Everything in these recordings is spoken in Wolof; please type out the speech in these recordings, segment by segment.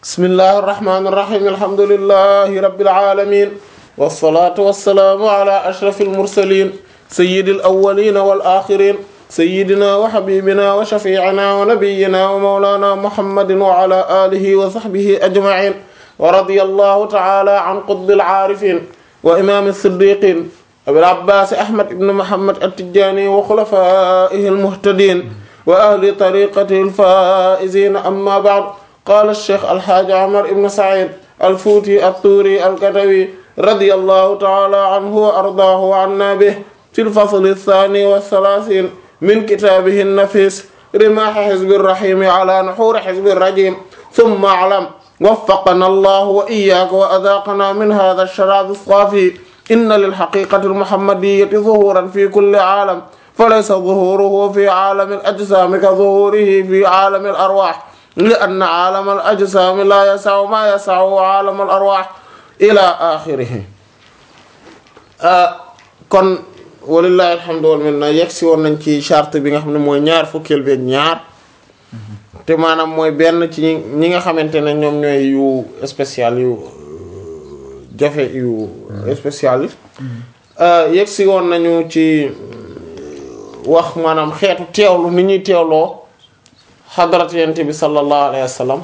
bismillahi irrahmani irrahim alhamdulillahi rabbil alamin wassalatu wassalaamu ala ashrafil mursalin sayyidil awwalin wal akhirin sayyidina wa habibina wa shafi'ina wa nabiyyina wa mawlana muhammadin wa ala alihi wa sahbihi ajma'in wa radiyallahu ta'ala an qutbil aarifin wa imam as-siddiqin abil abbas ahmad ibn muhammad at-tijani wa khulafaihi al-muhtadin wa ahli tariqatihi al-faizin amma ba'd qala ash-shaykh al-hajj umar ibn sa'id al-futi at-turi al-katawi radiyallahu ta'ala anhu wa ardaahu wa anna bihi fi al-fasl ath-thani wa ath-thalathin min kitabihi an-nafis rimah hizb ar-rahim ala nuhur hizb ar-rajim thumma a'lam وفقنا الله وإياك وأذاقنا من هذا الشراب الصافي إن للحقيقة المحمدية ظهورا في كل عالم فليس ظهوره في عالم الأجسام كظهوره في عالم الأرواح لأن عالم الأجسام لا يسع ما يسع عالم الأرواح إلى آخره آه kon walillahi alhamdu wal minna yegsi woon nañ ci charte bi nga xam ne mooy ñaar fukkeel bi ak ñaar te maanaam mooy benn ci ñi nga xamante ne ñoom ñooy yu spécial yu jafe yu spécial yi yegg si woon nañu ci wax maanaam xeetu teewlu ni ñuy teewloo xadarat yent bi sallallahu alayhi wa sallam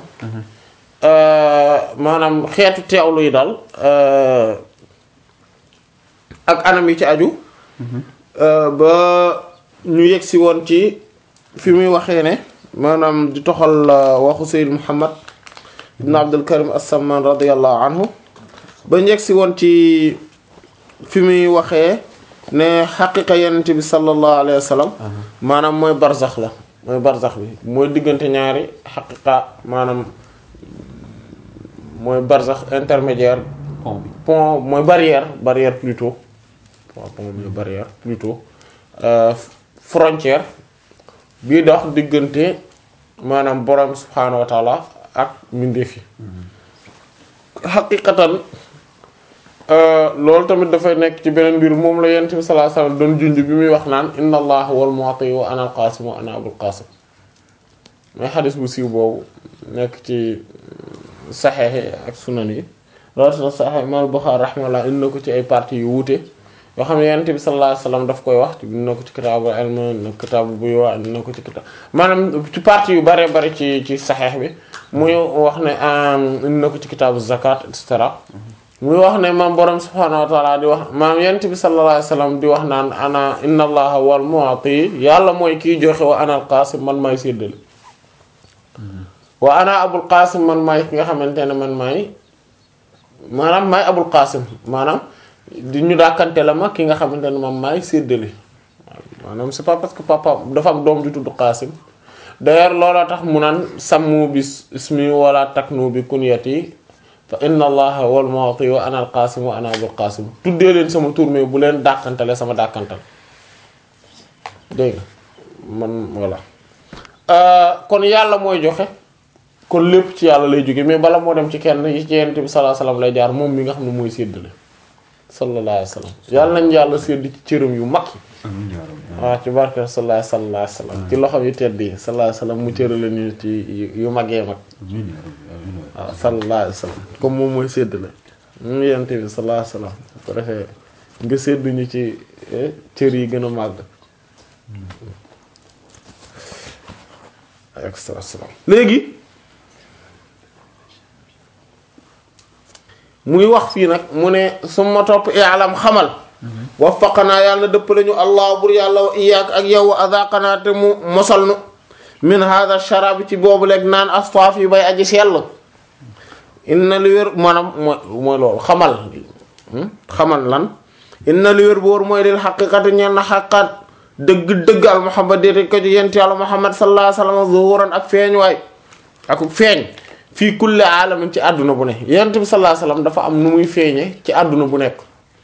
maanaam xeetu teewlu yi daal ak anam yi ci aju ba ñu yegg si woon ci fi muy waxee ne maanaam di toxal waxu Seyd Muhammad ibn Abdul Karim as-Samman radiyallahu anhu ba njëkk si woon ci fi muy waxee ne xaqiqa yenente bi sallallahu alayhi wa sallam maanaam mooy barzax la mooy barzax bi mooy diggante ñaari xaqiqa maanaam mooy barzax intermédiaire pont bi pont mooy barrière barrière plutôt waaw pont mooy barrière plutôt frontière bii dox diggante maanaam borom subhaanahu wa taala ak mbindeef yi xaqiqatan loolu tamit dafay nekk ci beneen mbir moom la yonent bi sallallahu alayhi wasallam doon junj bi muy wax naan inna allaha wal mu'ti wa ana al qasim wa ana abul qasim mooy xadis bu siiw boobu nekk ci saxeex yi ak sunan yi loolu tax saxeex imaam Buxaari rahimahullah indi na ko ci ay parties yu wuute yoo xam ne yonent bi sallallahu alayhi wasallam daf koy wax indi na ko ci kitaabu ilm indi na ko kitaabu buyuu indi na ko ci kitaab maanaam ci parties yu bare bare ci ci saxeex bi muy wax ne indi na ko ci kitaabu zakat et cetera muy wax ne maam borom subhaanahu wa taala di wax maam yonent bi sallallahu alayhi wasallam di wax naan ana inna allaha wal mu'ti yàlla mooy kiy joxe wa ana al qasim man maay séddale wa ana abul qasim man maay ki nga xamante ne man maay maanaam maay abul qasim maanaam di ñu dàkkante la ma ki nga xamante ne man maay séddale maanaam c'est pas parce que papa dafa am doom ju tudd qasim d'ailleurs looloo tax mu naan sammu bi ismi wala taknu bi kunyati fa inna allaha wal mu'ti wa ana al qasim wa ana abul qasim tuddee leen sama tur mais bu leen dàkkantale sama dàkkantal dégg nga man voilà kon yàlla mooy joxe kon lépp ci yàlla lay jóge mais bala moo dem ci kenn yi ci yonent bi sallallahu alayhi wasallam lay jaar moom mi nga xam ne mooy séddale sallallahu alayhi wasallam yàlla nañ yàlla sédd ci cëram yu mag amiin yaa rabbi waaw ci barke sallallahu sallallahu alayhi wasallam ci loxo yu tedd yi sallallahu alayhi wasallam mu cërale ñu ci yu magee mag amiin yaa rabbi amiin waay. waaw sallallahu alayhi wasallam comme moom mooy séddale mu yonent bi sallallahu alayhi wasallam bu ko defee nga sédduñu ci cër yi gën a màgg extra salaam léegi muy wax fii nag mu ne suma topp i'lam xamal waffaqanaa yàlla dëpp lañu allah bur yàlla wa iyaak ak yow wa adaqanaa te mu mosal nu min hadha sharab ci boobu leeg naan astaaf yi bay aji sell inna li wér maanaam mooy mooy loolu xamal xamal lan inna li wér boor mooy lil xaqiqati ñeen na xaqat dëgg-dëgg al muhammad déete ko ci yent yàlla muhammad sallallahu alayhi wasallam zuhuran ak feeñ waay ak feeñ fii kulli alamin ci àdduna bu ne yent bi sallallahu alayhi wasallam dafa am nu muy feeñe ci àdduna bu nekk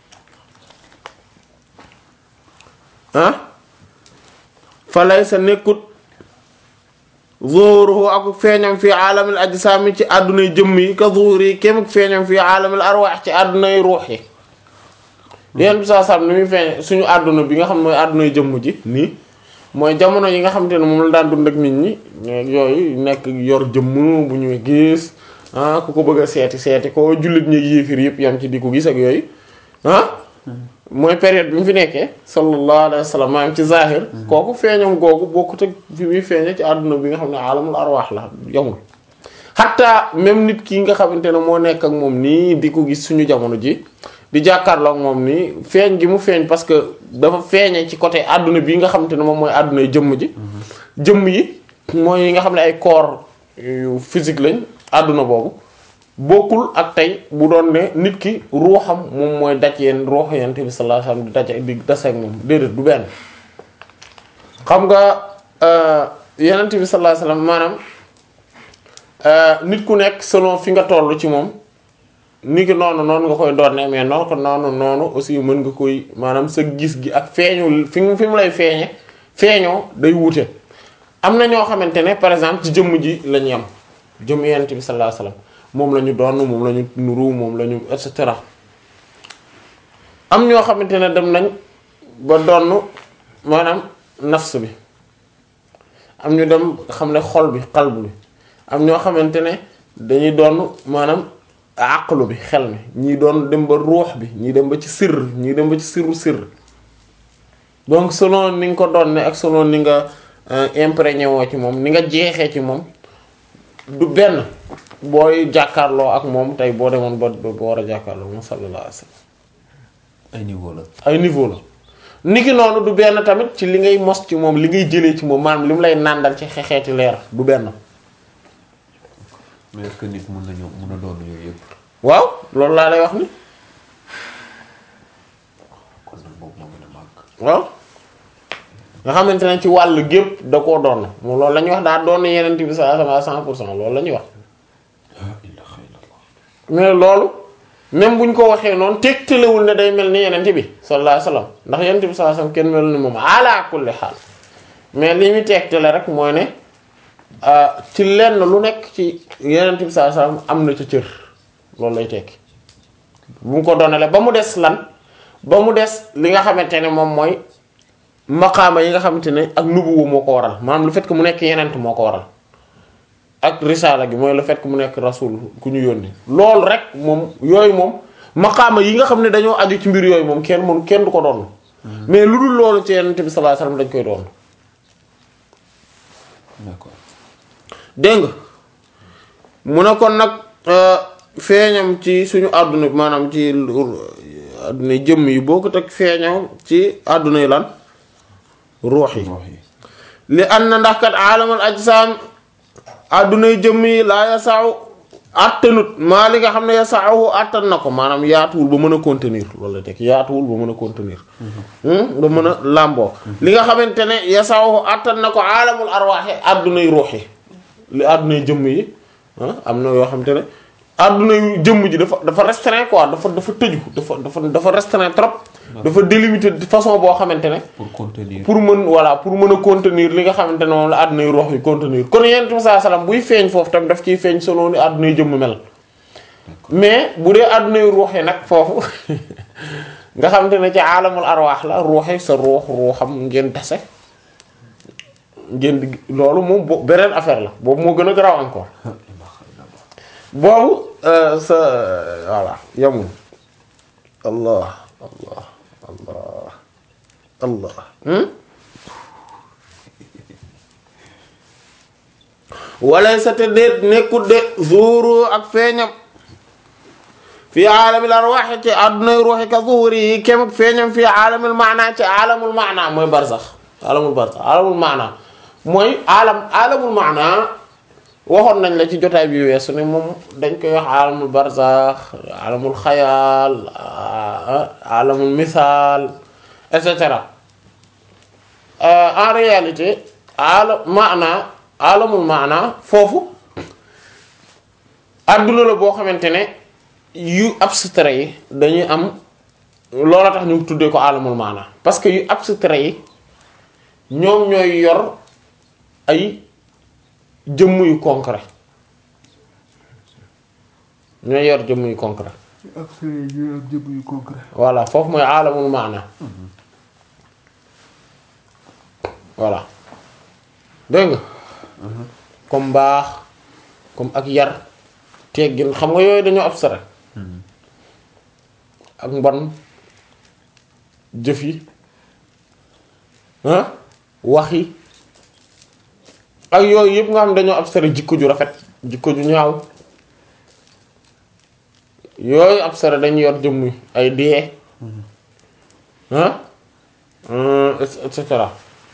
ah fa laysa nekkut zuhuruhu ak feeñam fii alamil ajsaami ci àddunay jëmm yi ka zuhuri kem feeñam fii alamil arwaax ci àddunay ruux yi yent bi sallallahu alayhi wasallam ni muy feeñe suñu àdduna bi nga xam mooy àddunay jëmm ji nii mooy jamono yi nga xamante ne moom la daan dund ak nit ñi yooyu nekk yor jëmm bu ñuy gis ah ku ko bëgg a seeti seeti ko jullit ñi yéefir yëpp yam ci di ko gis ak yooyu ah mooy période bi mu fi nekkee sallallahu alayhi wa sallam maanaam ci zahir kooku feeñam googu bokkut ak fi muy feeñe ci àdduna bi nga xam ne alamul arwaax la yamul xatta même nit ki nga xamante ne moo nekk ak moom nii di ko gis suñu jamono ji di jàkkaarloo ak moom nii feeñ gi mu feeñ parce que dafa feeñe ci côté àdduna bi nga xamante ne moom mooy àdduna yi jëmm ji jëmm yi mooy yi nga xam ne ay corps yu physique lañ àdduna boobu bokkul ak tey bu doon ne nit ki ruuxam moom mooy daj yeen ruux yent bi sallallahu alayhi wasallam di daj di dase ak moom déedéet du benn xam nga yenent bi sallallahu alayhi wasallam maanaam nit ku nekk selon fi nga toll ci moom ni ki noonu noonu nga koy doonne mais noonu ko noonu noonu aussi mën nga koy maanaam sa gis gi ak feeñu fi mu fi mu lay feeñe feeñoo day wuute am na ñoo xamante ne par exemple ci jëmm ji la ñu am jëmm yenent bi sallallahu alayhi wasallam moom la ñu doon moom la ñu nuru moom la ñu et cetera am ñoo xamante ne dem nañ ba donn maanaam nafs bi am ñu dem xam ne xol bi qalb bi am ñoo xamante ne dañuy doon maanaam aqlu bi xel mi ñii doon dem ba ruux bi ñii dem ba ci sirr ñii dem ba ci sirru sirr donc selon ni nga ko doon ne ak selon ni nga imprégné woo ci moom ni nga jeexee ci moom du benn booy jàkkaarloo ak moom tey boo demoon ba ba war a jàkkaarloo moom sallallahu alayhi wasallam ay niveau la. ay niveau la niki noonu du benn tamit ci li ngay mos ci moom li ngay jëlee ci moom maanaam li mu lay nàndal ci xeexeeti leer du benn mais est-ce que nit mun nañu mun a doon yooyu yëpp. waaw loolu laa lay wax ni kon nag boobu moo gën a màgg. waaw nga xamante ne ci wàll gépp da koo doon moom loolu la ñuy wax daa doon yeneen bi sa sama cent pour cent loolu la ñuy wax ah ilaha illallah. mais loolu même bu ñu ko waxee noonu tegtalewul ne day mel ni yeneen bi sallallahu alayhi wasallam ndax yeneen bi sallallahu alayhi wasallam kenn melu ni moom ala kulli xaal mais li muy tegtale rek mooy ne ci lenn lu nekk ci yeneen bi sallallahu alayhi wasallam am na ca cër loolu lay tekki bu mu ko doonale ba mu des lan ba mu des li nga xamante ne moom mooy maqaama yi nga xamante ne ak nubuwu moo ko waral maanaam le fait que mu nekk yenent moo ko waral ak risaala gi mooy le fait que mu nekk rasul ku ñu yónni loolu rek moom yooyu moom maqaama yi nga xam ne dañoo aju ci mbir yooyu moom kenn mënu kenn du ko doon mais lu dul loolu ci yenent bi sallallahu alayhi wasallam dañ koy doon d'accord. dégg nga mu ne kon nag feeñam ci suñu àdduna bi maanaam ci àdduna jëmm yi boo ko teg feeñam ci àdduna yi lan ruux yi wax yi. li an na ndax kat aalamal ajsaam àddunay jëmm yi laa yasaaw attanut maa li nga xam ne yasaawu attan na ko maanaam yaatuwul ba mën a contenir loolu la teg yaatuwul ba mën a contenir ba mën a làmboo li nga xamante ne yasaawu attan na ko aalamul arwaaxi àddunay ruux yi li àddunay jëmm yi ah am na yoo xamante ne àddunay jëmm ji dafa dafa restreint quoi dafa dafa tëju dafa dafa dafa restreint trop dafa délimité de façon boo xamante ne pour contenir. pour mën voilà pour mën a contenir li nga xamante ne moom la àddunay ruux yi contenir kon yonent bi sallallahu alayhi wasallam buy feeñ foofu tam daf ciy feeñ solo ni àddunay jëmm mel mais bu dee àddunay ruux yi nag foofu nga xamante ne ci aalamul arwaax la ruux yi sa ruux ruuxam ngeen tase ngeen di loolu moom bo beneen affaire la boobu moo gën a garaaw encore boobu euh, sa voilà yamul allah allah allah allah hmm? wala sa te déet nekkut de zuuru ak feeñam fi aalamil arwaax ci àddunay ruuxi ka zuhuri yi kem ak feeñam fi aalamil maana ci aalamul maana mooy barsax aalamul barsax aalamul maana mooy aalam aalamul maana waxoon nañ la ci jotaay bi weesu ne moom dañ koy wax aalamul barsax aalamul xayaal aalamul misaal et cetera en réalité aala maana aalamul maana foofu adduna la boo xamante ne yu abstrait yi dañuy am loola tax ñu tuddee ko aalamul maana parce que yu abstrait yi ñoom ñooy yor ay jëmm yu concret ñooy yor jëmm yu concret abstrait yi ak jëmm yu concret. voilà foofu mooy aalamul maana voilà dégg nga comme mbaax comme ak yar teggin xam nga yooyu dañoo abstrait ak mbon jëf yi ah wax yi ak yooyu yëpp nga xam dañoo abstrait jikko ju rafet jikko ju ñaaw yooyu abstrait dañu yor jëmm ay dee ah et cetera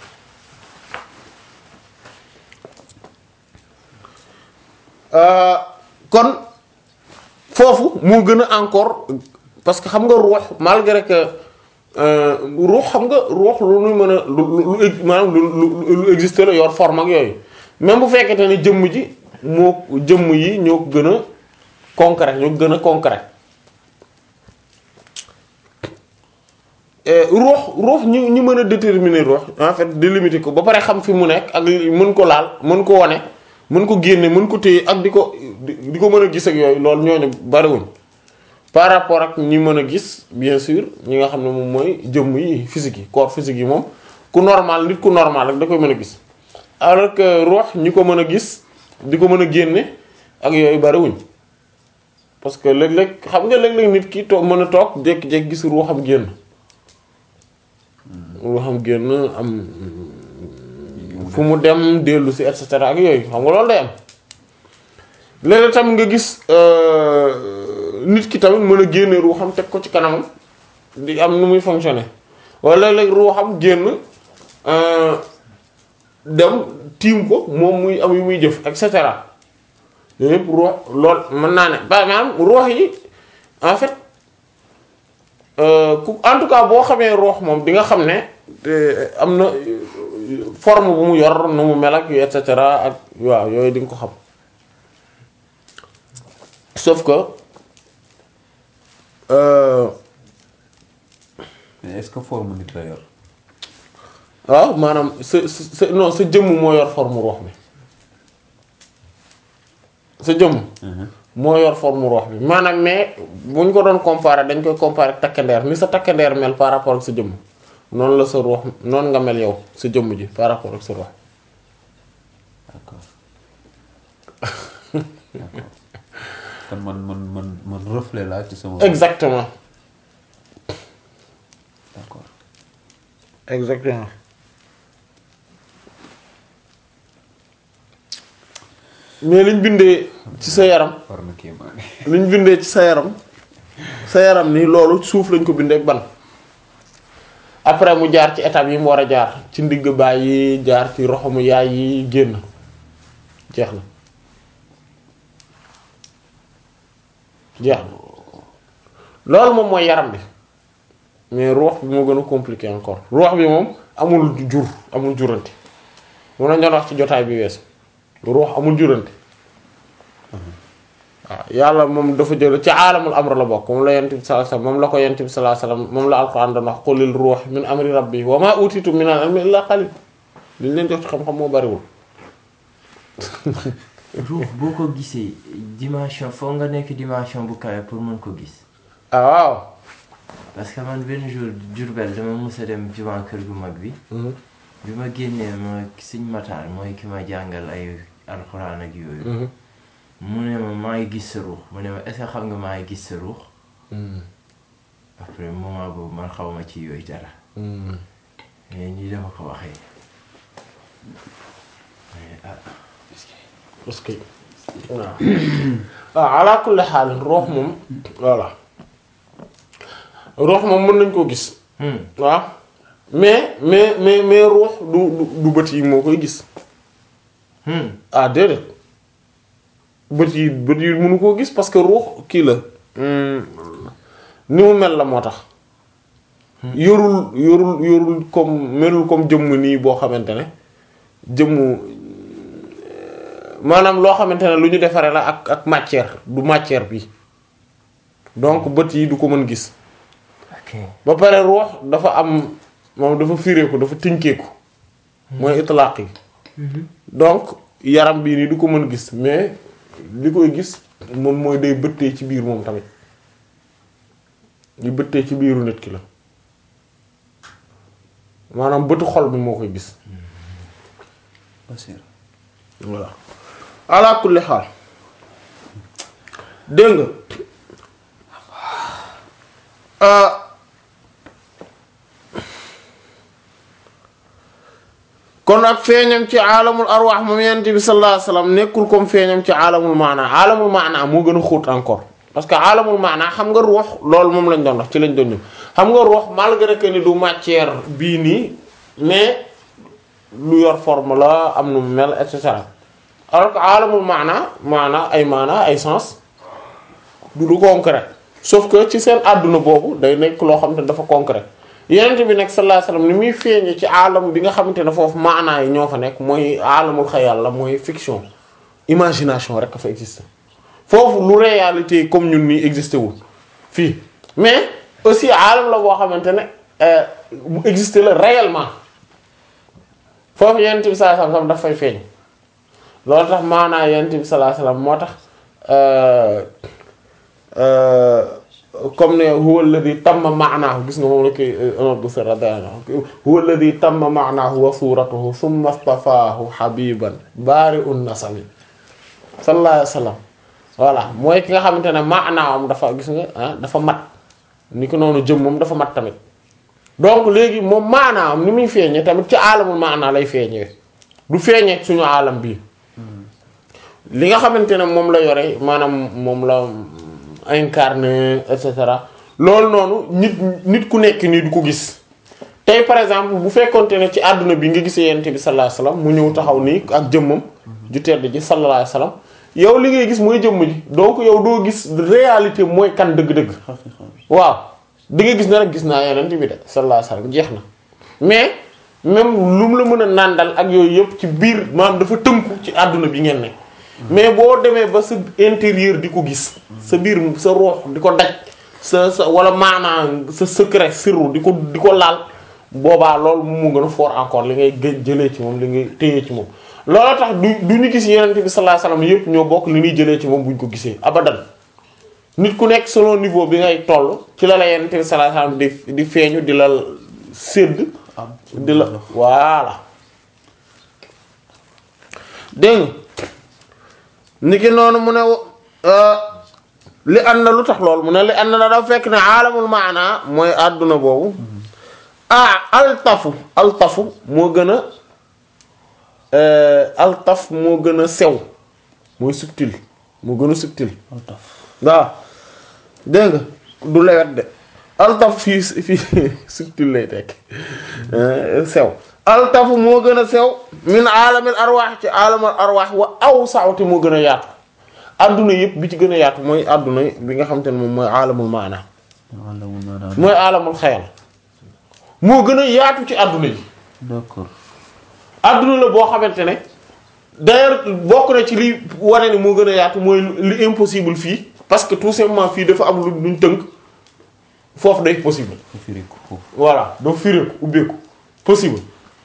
kon foofu moo gën a encore parce que xam nga ruux malgré que ruux xam nga ruux lu nu mën a lu lu lu maanaam lu lu lu existe la yor forme ak yooyu même bu fekkente ne jëmm ji moo jëmm yi ñoo ko gën a concret ñoo ko gën a concret ruux ruux ñi ñi mën a déterminer ruux en fait délimiter ko ba pare xam fi mu nekk ak mën ko laal mën ko wane mën ko génne mën ko téye ak di ko di ko mën a gis ak yooyu loolu ñooñu bariwuñ par rapport ak ñi mën a gis bien sûr ñi nga xam ne moom mooy jëmm yi physique yi corps physique yi moom ku normal nit ku normal rek da koy mën a gis alors que ruux ñi ko mën a gis di ko mën a génne ak yooyu bariwuñ parce que léeg-léeg xam nga léeg-léeg nit ki toog mën a toog jékki-jékki gis ruuxam génn ruuxam génn am fu mu dem dellu si et cetera ak yooyu xam nga loolu day am léeg-léeg tam nga gis nit ki tamit mën a génne ruuxam teg ko ci kanamam di am nu muy fonctionner wala léeg-léeg ruuxam génn dem tiim ko moom muy am yu muy jëf et cetera yooyu yëpp ruux lool mën naa ne ba maanaam ruux yi en fait ku en tout cas boo xamee ruux moom di nga xam ne am na forme bu mu yor nu mu mel ak et cetera ak waaw yooyu di nga ko xam sauf que mais est-ce que forme nit la yor. waaw maanaam sa sa non sa jëmm moo yor forme ruux bi sa jëmm moo yor forme ruux bi maanaam mais bu ñu ko doon comparer dañ koy comparer ak takkandeer ni sa takkandeer mel par rapport ak sa jëmm noonu la sa ruux noonu nga mel yow sa jëmm ji par rapport ak sa ruux d'accord d'accord kon man man man man reflet laa ci sama. exactement d'accord exactement mais liñ bindee ci sa yaram war na kii maa liñ bindee ci sa yaram sa yaram ni loolu suuf lañ ko bindee ak ban après mu jaar ci étape yi mu war a jaar ci ndigg baay yi jaar ci roxamu yaay yi génn jeex na jeex na loolu moom mooy yaram bi mais ruux bi moo gën a compliqué encore ruux bi moom amul jur amul jurante mun na ñoo wax ci jotaay bi weesu ruux amul jurante waaw yàlla moom dafa jël ci aalamul amr la bokk moom la yent bi sallallahu alayhi wasallam moom la ko yent bi sallallahu alayhi wasallam moom la alquran doon wax qulil ruux min amri rabbi wa ma utitu min al ilmi illa qalil li leen jox ci xam-xam moo bariwul ruux boo ko gisee dimension foo nga nekk dimension bu kawe pour mën ko gis ah waaw parce que man benn jour Diourbel dama mës a dem jumaa kër gu mag bi bi ma génnee ma Sëñ Matar mooy ki ma jàngal ay alxuraan ak yooyu mu ne ma maa ngi gis sa ruux mu ne ma est-ce que xam nga maa ngi gis sa ruux après moment boobu man xaw ma ci yooyu dara mais nii dama ko waxee mais ah parce que waaw waaw ala kulli xaal ruux moom voilà ruux moom mën nañ koo gis hmm. waaw mais mais mais mais ruux du du du bët yi moo koy gis Hmm. ah déedéet bët yi bët yi mënu koo gis parce que ruux kii la hum, ni mu mel la moo tax yorul yorul yorul comme melul comme jëmm nii boo xamante ne jëmmu maanaam loo xamante ne lu ñu defaree la ak ak matière du matière bi donc bët yi du ko mën gis ok ba pare ruux dafa am moom dafa fireeku dafa tinkeeku mooy itlaq yi donc yaram bii nii du ko mën gis mais li koy gis moom mooy day bëttee ci biir moom tamit li bëttee ci biiru nit ki la maanaam bëtu xol bi moo koy gis Basir voilà ala kulli xaal dégg nga ah kon ak feeñam ci aalamul arwaax moom yonent bi sallallahu alayhi wasallam nekkul comme feeñam ci aalamul maanaa aalamul maanaa moo gën a xóot encore parce que aalamul maanaa xam nga ruux loolu moom lañ doon wax ci lañ doon ñëw xam nga ruux malgré que ni du matière bii nii mais lu yor forme la am nu mu mel et cetera alors que aalamul maanaa maanaa ay maanaa ay sens du du concret sauf que ci seen àdduna boobu day nekk loo xam te dafa concret yenent bi nekk sallallahu alayhi wasallam ni muy feeñe ci aalam bi nga xamante ne foofu maanaa yi ñoo fa nekk mooy aalamul xayal la mooy fiction imagination rek a fa existe foofu lu réalité comme ñun nii existé wul fii mais aussi aalam la boo xamante ne bu existé la réellement foofu yenent bi sallallahu alayhi wasallam daf fay feeñ loolu tax maanaa yenent bi sallallahu alayhi wasallam moo tax comme ne huwa alladhi tamma ma'nahu gis nga moom la koy Umar bu Sirr radiyallahu anhu huwa alladhi tamma ma'nahu wa suratuhu thumma istafaahu habiban bari'un nasami sallallahu alayhi wasallam voilà mooy ki nga xamante ne maanaam dafa gis nga ah dafa mat ni ko noonu jëm moom dafa mat tamit donc léegi moom maanaam ni muy feeñee tamit ci aalamul maanaa lay feeñee du feeñee suñu aalam bii li nga xamante ne moom la yore maanaam moom la incarné et cetera loolu noonu nit nit ku nekk nii du ko gis tey par exemple bu fekkonte ne ci àdduna bi nga gisee yent bi sallallahu alayhi wasallam mu ñëw taxaw nii ak jëmmam ju tedd ji sallallahu alayhi wasallam yow li ngay gis mooy jëmm ji donc yow doo gis réalité mooy kan dëgg-dëgg waaw di nga gis ne rek gis naa yonent bi de sallallahu alayhi wasallam jeex na mais même lu mu la mën a nàndal ak yooyu yëpp ci biir maanaam dafa tënku ci àdduna bi ngeen ne mais boo demee ba sa intérieur di ko gis sa biir sa ruux di ko daj sa sa wala maanaa sa secret sirru di ko di ko laal boobaa loolu mu mu gën a fort encore li ngay gë jëlee ci moom li ngay téye ci moom loolu tax du du ñu gis yonent bi sallallahu alayhi wasallam yëpp ñoo bokk li ñuy jëlee ci moom bu ñu ko gisee abadan nit ku nekk selon niveau bi ngay toll ci la la yonent bi sallallahu alayhi wasallam di di feeñu di la sédd di la voilà dégg nga niki noonu mu ne li ànd na lu tax loolu mu ne li ànd na dafa fekk ne aalamul maana mooy àdduna boobu ah altafu altafu moo gën a altaf moo gën a sew mooy subtil moo gën a subtil waaw dégg nga du lewet de altaf fii fii subtil lay tekk sew altafu moo gën a sew min aalamil arwaax ci aalamil arwaax wa aw sawti moo gën a yaatu adduna yëpp bi ci gën a yaatu mooy adduna bi nga xam te ne moom mooy aalamul maana mooy aalamul xayal moo gën a yaatu ci adduna yi d'accord adduna la boo xamante ne d'ailleurs bokk na ci li wane ni moo gën a yaatu mooy li impossible fii parce que tout simplement fii dafa am lu luñ tënk foofu day possible firi ko foofu voilà doo fireeku ubbeeku possible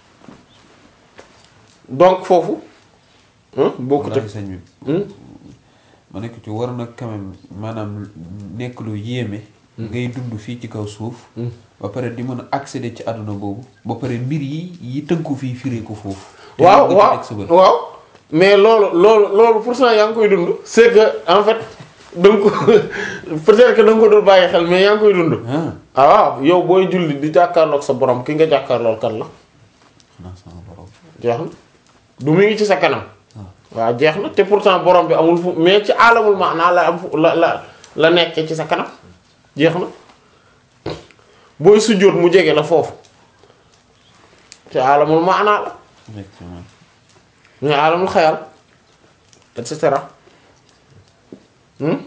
donc foofu bokkut ak wallaahi sëñ bi ma nekk ci war na quand même maanaam nekk lu yéeme ngay dund fii ci kaw suuf ba pare di mën a accéder ci àdduna boobu ba pare mbir yi yi tënku fii firee ko foofu te waaw nga ci waaw teg sa bët. waaw mais loolu loolu loolu pourtant yaa ngi koy dund c'est que en fait da nga ko peut-être que da nga ko dul bàyyi xel mais yaa ngi koy dund ah ah waaw yow booy julli di jàkkaarloog sa borom ki nga jàkkaarlool kan la xanaa sama borom jeex na du mu ngi ci sa kanam waaw jeex na te pourtant borom bi amul fu mais ci alamul maanaa la am fu la la la nekkee ci sa kanam jeex na booy sujjóot mu jege la foofu ci alamul maanaa la effectivement mais alamul xayal et cetera hmm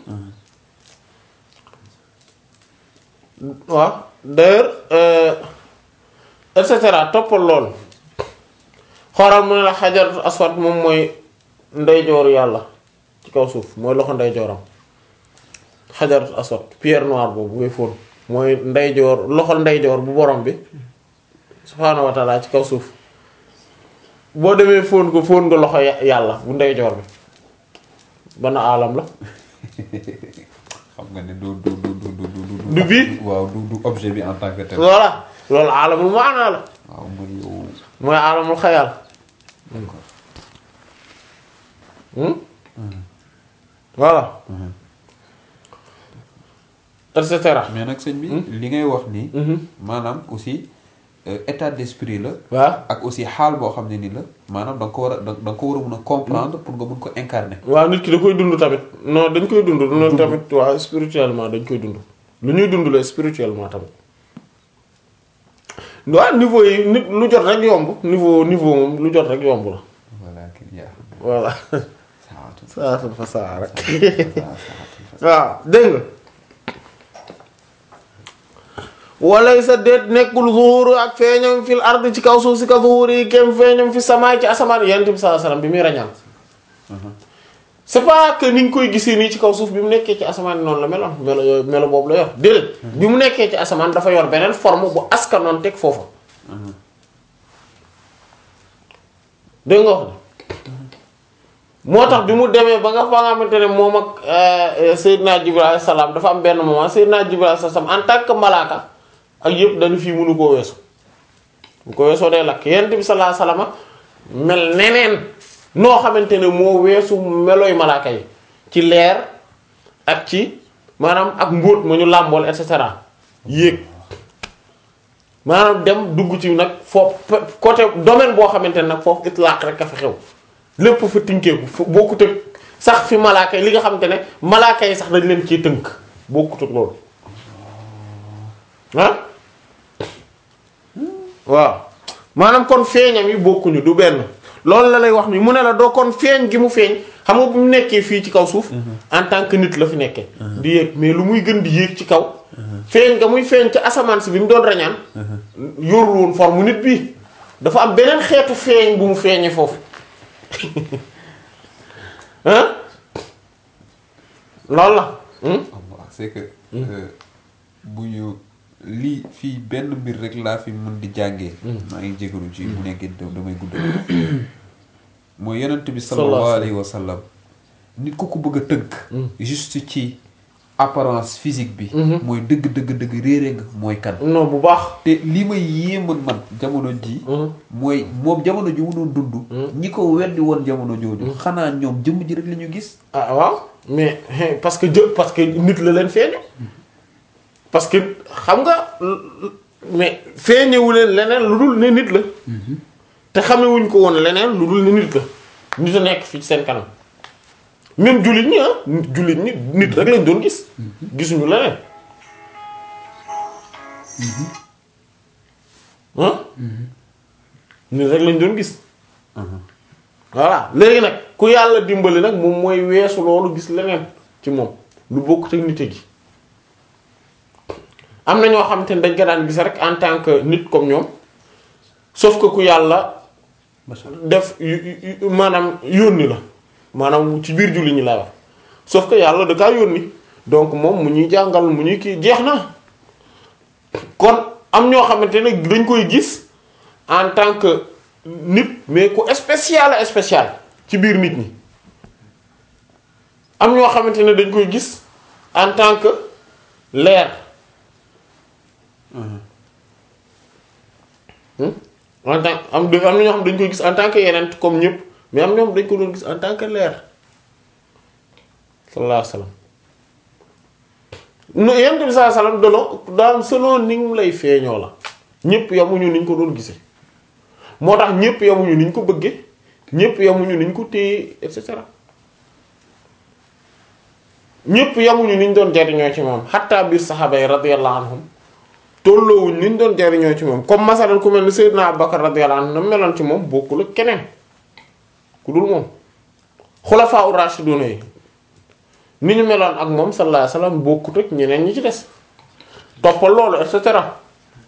waaw d'ailleurs euh, et cetera toppal loolu xoolal mu ne la xajaratu aswad moom mooy ndeyjooru yàlla ci kaw suuf mooy loxo ndeyjooram xajaratu aswad pierre noire boobu ngay fóon mooy ndeyjoor loxo ndeyjoor bu borom bi subhaanahu wa taala ci kaw suuf boo demee fóon ko fóon nga loxo ya- yàlla bu ndeyjoor bi bana alam la xam nga ne du du du du du du Du bii? waaw du du objet bi en tant que tel voilà loolu alamul maanaa la waaw mooy yow mooy alamul xayal d'accord Hmm? voilà et cetera. mais nag sëñ bi li ngay wax nii maanaam aussi euh, état d'esprit la waaw ak aussi xaal boo xam ne ni la maanaam da nga ko war a da da nga ko war a mun a comprendre pour nga mun ko incarner waaw nit ki da koy dund tamit non dañ koy dund non tamit waaw spirituellement dañ koy dund lu ñuy dund la spirituellement tamit waaw niveau yi nit lu jot rek yomb niveau niveau moom lu jot rek yomb la voilà kii yaa voilà saatu saatan fa saa rek saatu waaw dégg nga walay sa déet nekkul zuhuru ak feeñam fil ard ci kaw suuf si ka zuhuru yi kem feeñam fi samaay ci asamaan yonent bi sallallahu alayhi wasallam bi muy rañaan c'est pas que ni ñu koy gisee nii ci kaw suuf bi mu nekkee ci asamaan noonu la meloon melo yooyu melo boobu la yor déedéet bi mu nekkee ci asamaan dafa yor beneen forme bu askanoon teg foofa dégg nga wax ne moo tax bi mu demee ba nga fa nga xamante ne moom ak Seydina Jibril alayhi salaam dafa am benn moment Seydina Jibril alayhi salaam en tant que malaaka ak yëpp dañu fii mënu koo weesu bu ko weesoo day lakk yonent bi sallallahu alayhi wasallam mel neneen noo xamante ne moo weesu melooy malaaka yi ci leer ak ci maanaam ak mbóot ma ñu làmbool et cetera yéeg maanaam dem dugg ci nag foofu côté domaine boo xamante ne nag foofu itlaq rek a fa xew lépp fa tinkeeku fu bokkut ak sax fi malaaka yi li nga xamante ne malaaka yi sax dañ leen ciy tënk bokkut ak loolu ah waaw maanaam kon feeñam yi bokkuñu du benn loolu la lay wax ni mu ne la doo kon feeñ gi mu feeñ xam nga bu mu nekkee fii ci kaw suuf en tant que nit la fi nekkee di yéeg mais lu muy gën di yéeg ci kaw feeñ nga muy feeñ ci asamaan si bi mu doon rañaan yorul woon forme nit bi dafa am beneen xeetu feeñ bu mu feeñee foofu hein loolu la hmm? Allah c'est que euh, bu ñu lii fii benn mbir rek laa fi mën di jàngee maa ngi jégalu ci bu nekkee da- damay guddal mooy yonent bi sallallahu alayhi wa sallam nit ku ko bëgg a tënk juste ci apparence physique bi mooy dëgg dëgg dëgg réere nga mooy kan non bu baax te li may yéeman man jamono ji mooy moom jamono ji mu doon dund ñi ko weddi woon jamono jooju xanaa ñoom jëmm ji rek la ñu gis ah waaw mais hein, parce que jë parce que nit la leen feeñu parce que xam nga l- l- mais feeñewu leen leneen lu dul ne nit la te xamewuñ ko woon leneen lu dul ne nit la nit a nekk fii ci seen kanam même jullit ñi ah jullit ñi nit rek lañ doon gis gisuñu leneen ah nit rek lañ doon gis voilà léegi nag ku yàlla dimbali nag moom mooy weesu loolu gis leneen ci moom lu bokk te nite gi am na ñoo xamante ne dañ ko daan gis rek en tant que nit comme ñoom sauf que ku yàlla def yu- yu- yu- maanaam yónni la maanaam ci biir julli ñi laa wax sauf que yàlla da kaa yónni donc moom mu ñuy jàngal mu ñuy kii jeex na kon am ñoo xamante ne dañ koy gis en tant que nit mais ku spécial a spécial ci biir nit ñi am ñoo xamante ne dañ koy gis en tant que leer Hmm? en tant am am na ñoo xam dañ koy gis en tant que yeneen comme ñëpp mais am ñoom dañ ko doon gis en tant que leer sallallahu alayhi wa sallam no yonent bi sallallahu alayhi wa sallam dono daal selon ni mu lay feeñoo la ñëpp yamuñu niñ ko doon gisee moo tax ñëpp yamuñu niñ ko bëggee ñëpp yamuñu niñ ko téye et cetera ñëpp yamuñu niñ doon jariñoo ci moom xatta biir saxaaba yi radiyallahu anhum tolloowuñ niñ doon jariñoo ci moom comme masalan ku mel ni Seydina Abubakar radiyallahu anhu na meloon ci moom bokkul ak keneen ku dul moom xulafaa ur rashiduna yi ni ñu meloon ak moom sallallahu alayhi wasallam bokkut ak ñeneen ñi ci des toppal loolu et cetera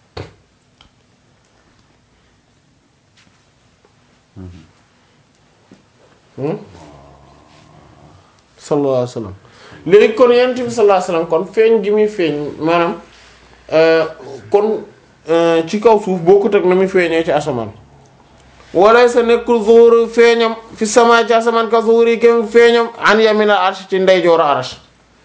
Hmm? sallallahu alayhi wasallam léegi kon yonent bi sallallahu alayhi wasallam kon feeñ gi muy feeñ maanaam euh, kon euh, ci kaw suuf bokkut ak na muy feeñee ci asamaan wala sa nekkul zuhur feeñam fi sama ci asamaan ka zuhur yi kem feeñam an yamina arsh ci ndeyjooru arsh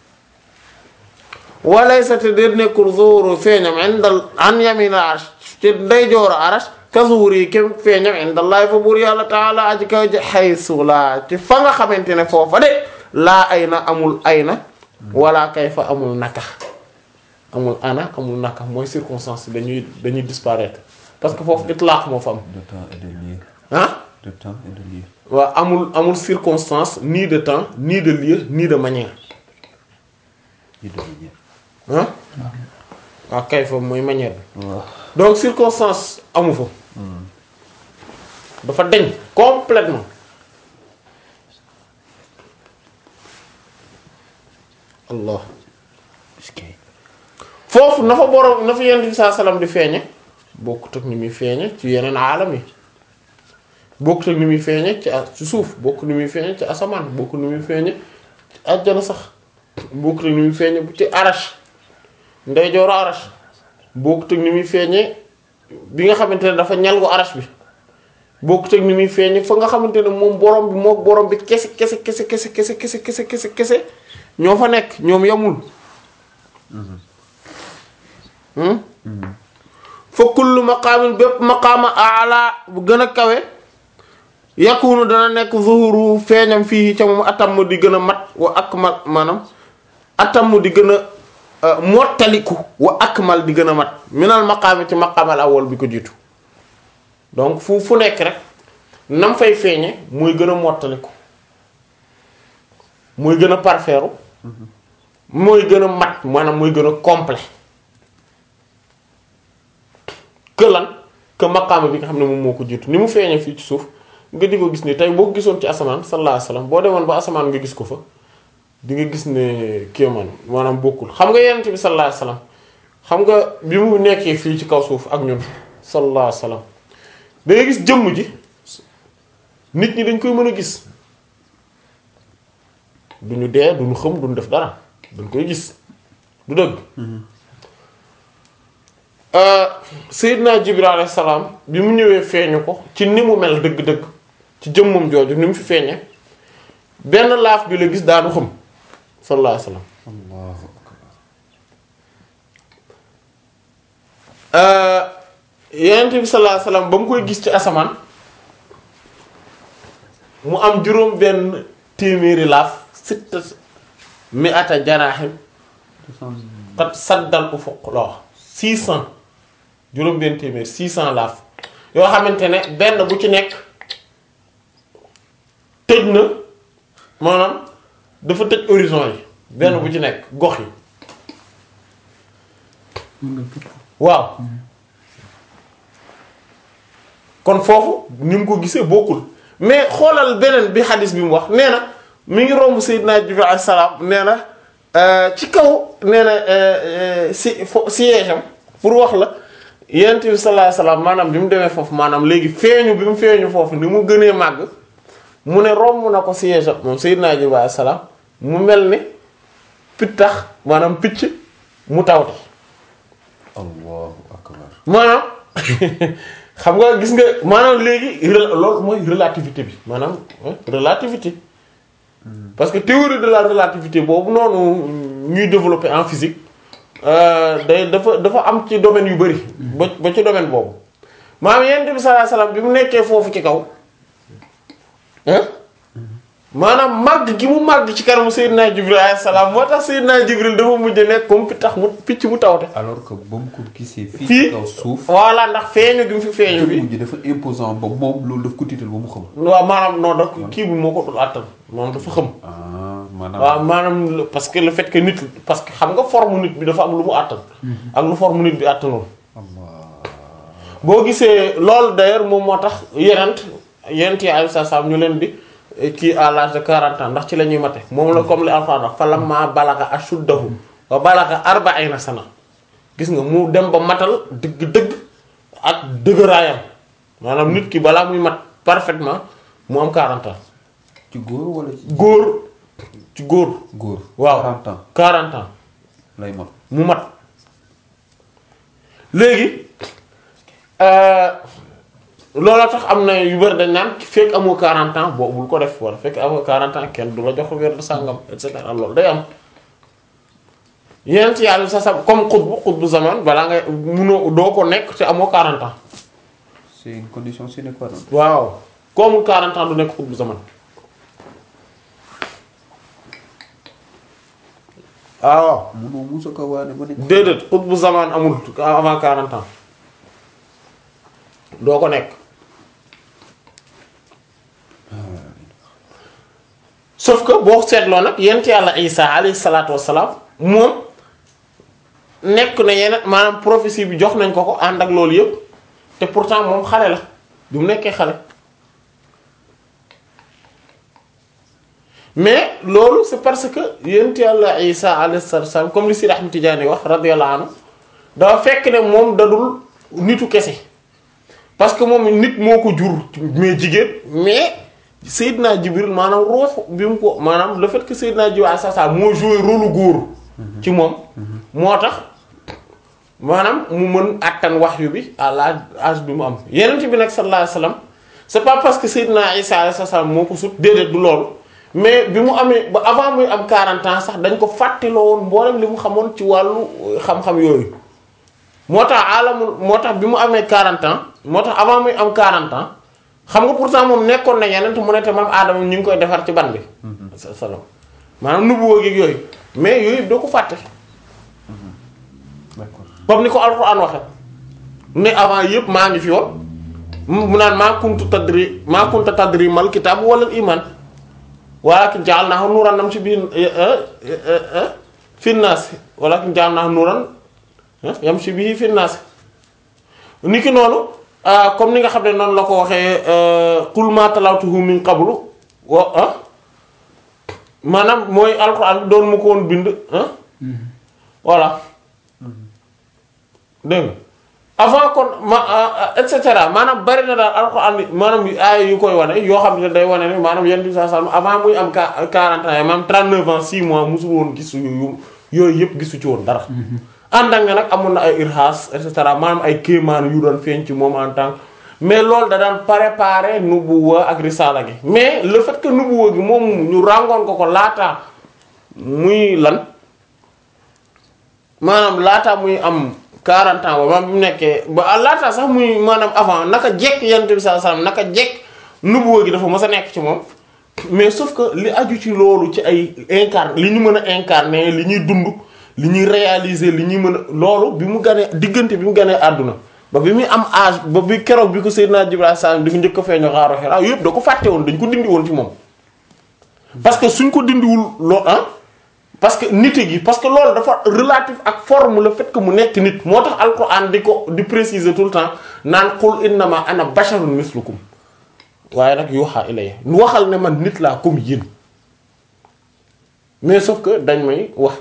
wala sa te déet nekkul zuhur feeñam indal an yamina arsh ci ndeyjooru arsh ka zuhur yi kem feeñam indallahi fa buur yàlla taala aji kaw ji xaysu laa ci fa nga xamante ne foofa de laa ay na amul ay na wala kay fa amul naka amul ana amul naka mooy circonstance dañuy dañuy disparaître parce que foofu itlaq moo fa am de temps et de lieu ah de temps et de lieu waaw amul amul circonstance ni de temps ni de lieu ni de manière yi de manière ah waaw kay fa mooy manière bi waaw donc circonstance amu fa dafa deñ complètement allah foofu na fa borom na fa yonent bi saa salaam di feeñe bokkut ak ni muy feeñe ci yeneen aalam yi bokkut ak ni muy feeñe ci a- ci suuf bokkut ni muy feeñe ci asamaan bokkut ni muy feeñe ci àjjana sax bokkut ak ni muy feeñe bu ci arash ndeyjooru arash bokkut ak ni muy feeñe bi nga xamante ne dafa ñal gu arash bi bokkut ak ni muy feeñe fa nga xamante ne moom borom bi mook borom bi kese kese kese kese kese kese kese kese kese ñoo fa nekk ñoom yamul hmm fa kullu maqaamin bépp maqaama ala bu gën a kawe yakunu dana nekk zuhuru feeñam fii ca moom atam di gën a mat wa akmal maanaam atam di gën a mottaliku wa akmal di gën a mat minal maqaami ci maqaamal awwal bi ko jiitu donc fu fu nekk rek nam fay feeñe muy gën a mottaliku muy gën a parfeeru mooy gën a mat maanaam muy gën a complet que lan que maqaama bi nga xam ne moom moo ko jiitu ni mu feeñee fii ci suuf nga di ko gis ni tey boo ko gisoon ci asamaan sallallahu alayhi wasallam boo demoon ba asamaan nga gis ko fa di nga gis ne kéemaan maanaam bokkul xam nga yonent bi sallallahu alayhi wasallam xam nga bi mu nekkee fii ci kaw suuf ak ñun sallallahu alayhi wasallam da nga gis jëmm ji nit ñi dañ koy mën a gis duñu dee duñu xëm duñu def dara dañ koy gis du dëgg Seydina Jibril alayhi salaam bi mu ñëwee feeñu ko ci ni mu mel dëgg-dëgg ci jëmmam jooju ni mu fi feeñe benn laaf bi la gis daanu xam sallallahu alayhi wasallam allahu akbar Yonent bi sallallahu alayhi wasallam ba mu koy gis ci asamaan mu am juróom benn téeméeri laaf sitta mi ata janaaxim kat saddal ufuq la wax six cent juróom benn téeméer six cent laaf yoo xamante ne benn bu ci nekk tëj na maanaam dafa tëj horizon yi benn bu ci nekk gox yi waaw kon foofu ni mu ko gisee bokkul mais xoolal beneen bi xadis bi mu wax nee na mi ngi romb Seydina Jibril alayhi salaam nee na ci kaw nee na si fo siège am pour wax la yonent bi sallallahu alayhi wasallam maanaam bi mu demee foofu maanaam léegi feeñu bi mu feeñu foofu ni mu gënee màgg mu ne romb na ko siège am moom Seydina Jibril alayhi salaam mu mel ni pittax maanaam picc mu tawte allahu akbar maanaam xam nga gis nga maanaam léegi rel- loolu mooy relativité bi maanaam hein, relativité parce que théorie de la relativité boobu noonu ñuy développer en physique euh, day dafa dafa am ci domaine yu bari ba ba ci domaine boobu maanaam yonent bi sallallahu alayhi wasallam bi mu nekkee foofu ci kaw hein maanaam màgg gi mu màgg ci kanamu Seydina Jibril alayhi salaam moo tax Seydina Jibril dafa mujj nekk comme pittax mu picc mu tawte alors que ba mu ko gisee fii fii ci kaw suuf voilà ndax feeñu gi mu fi feeñu bi mujj dafa imposant ba moom loolu daf ko tiital ba mu xam waaw maanaam non da kii bi moo ko dul àttan moom dafa xam ah maanaam waaw maanaam le- parce que le fait que nit parce que xam nga forme nit bi dafa am lu mu àttan ak lu forme nit bi àttanul boo gisee loolu d'ailleurs moom moo tax yenent yenent yi alayhi salaam ñu leen di eh, kii à l'âge de 40 ans ndax ci la ñuy mate moom la comme li Alxuraan wax falammaa balaga ashuddahu wa balaga arba'ina sana gis nga mu dem ba matal dëgg-dëgg ak dëgëraayam maanaam nit ki balaa muy mat parfaitement mu am 40 ans ci góor wala ci góor ci góor góor waaw 40 ans 40 ans lay mot mu mat léegi euh, looloo tax am na yu bari dañ naan fekk amoo 40 ans boo bul ko def wala fekk amoo 40 ans kenn du la jox wér de sàngam et cetera loolu day am yeneen ci yàlla sa sa comme xutbu xutbu zaman balaa ngay munoo doo ko nekk te amoo 40 ans c'est une condition sine qua non waaw ku amul 40 ans du nekk xutbu zaman ah waaw munoo musa ko waane ba nekk déedéet xutbu zaman amul avant 40 ans doo ko nekk sauf que boo seetloo nag yent yàlla isa alayhi salaatu wassalaam moom nekk na yeneen maanaam prophétie bi jox nañ ko ko ànd ak loolu yëpp te pourtant moom xale la bi mu nekkee xale mais loolu c'est parce que yent yàlla isa alayhi salaatu wassalaam comme li Sidi Ahmed Tidiane wax radiyallahu anhu dafa fekk ne moom dadul nitu kese parce que moom nit moo ko jur mais jigéen mais Seydina Jibril maanaam ruux bi mu ko maanaam le fait que Seydina Jibril à sa moo joué rôle góor ci moom moo tax maanaam mu mën attan wahyu bi à l'âge bi mu am yeneen bi nag sallallahu alayhi wasallam c'est pas parce que Seydina Isa alayhi salaam moo ko sut déedéet du loolu mais bi mu amee ba avant muy am 40 ans sax dañ ko fàttiloo woon mboolem li mu xamoon ci wàllu xam-xam yooyu moo tax alamul moo tax bi mu amee 40 ans moo tax avant muy am 40 ans xam nga pourtant moom nekkoon na yeneen te mu ne te maam Adama ñu ngi koy defar ci ban bi. salaam maanaam nubuwoo gi yooyu mais yooyu doo ko fàtte. d'accord comme ni ko alxuraan waxe ne avant yëpp maa ngi fi woon mu naan maa kuntu tadri maa kunta tadri mal kitaab wala iman walakin ja'alnahu nuuran nam ci biir fi naas walakin ja'alnahu nuuran yamshi bihi fi naas niki noonu comme ni nga xam ne noonu la ko waxee qul ma talawtuhu min qablu wa ah maanaam mooy alxuraan bi doon mu ko woon bind ah voilà dégg nga avant kon ma et cetera maanaam bari na daal alxuraan bi maanaam aaya yu koy wane yoo xam ne day wane ne maanaam yenn saa saa avant muy am qua 40 ans maanaam 39 ans 6 mois musul woon gisu yu yooyu yëpp gisu ci woon dara. ànd ak ne nag amoon na ay irhaas et cetera maanaam ay kéemaan yu doon feeñ ci moom en tant mais loolu da daan préparer nubuwa ak risala gi mais le fait que nubuwa gi moom ñu ràngoon ko ko laata muy lan maanaam laata muy am 40 ans ba maanaam bi mu nekkee ba laata sax muy maanaam avant naka jekk yonent bi sallallahu alayhi wasallam naka jekk nubuwa gi dafa mës a nekk ci moom mais sauf que li aju ci loolu ci ay incarne li ñu mën a incarner li ñuy dund li ñuy réaliser li ñuy mën a loolu bi mu ganee diggante bi mu ganee àdduna ba bi muy am âge ba bi keroog bi ko Seydina Jibril sallam di ko njëkk a feeñoo xaaru Hira yëpp da ko fàtte woon dañ ko dindi woon ci moom parce que suñ ko dindiwul loo ah parce que nite gi parce que loolu dafa relatif ak forme le fait que mu nekk nit moo tax alquran di ko di préciser tout le temps naan qul innama ana basharun mislukum waaye nag yuha ilayya nu waxal ne man nit laa comme yéen mais sauf que dañ may wax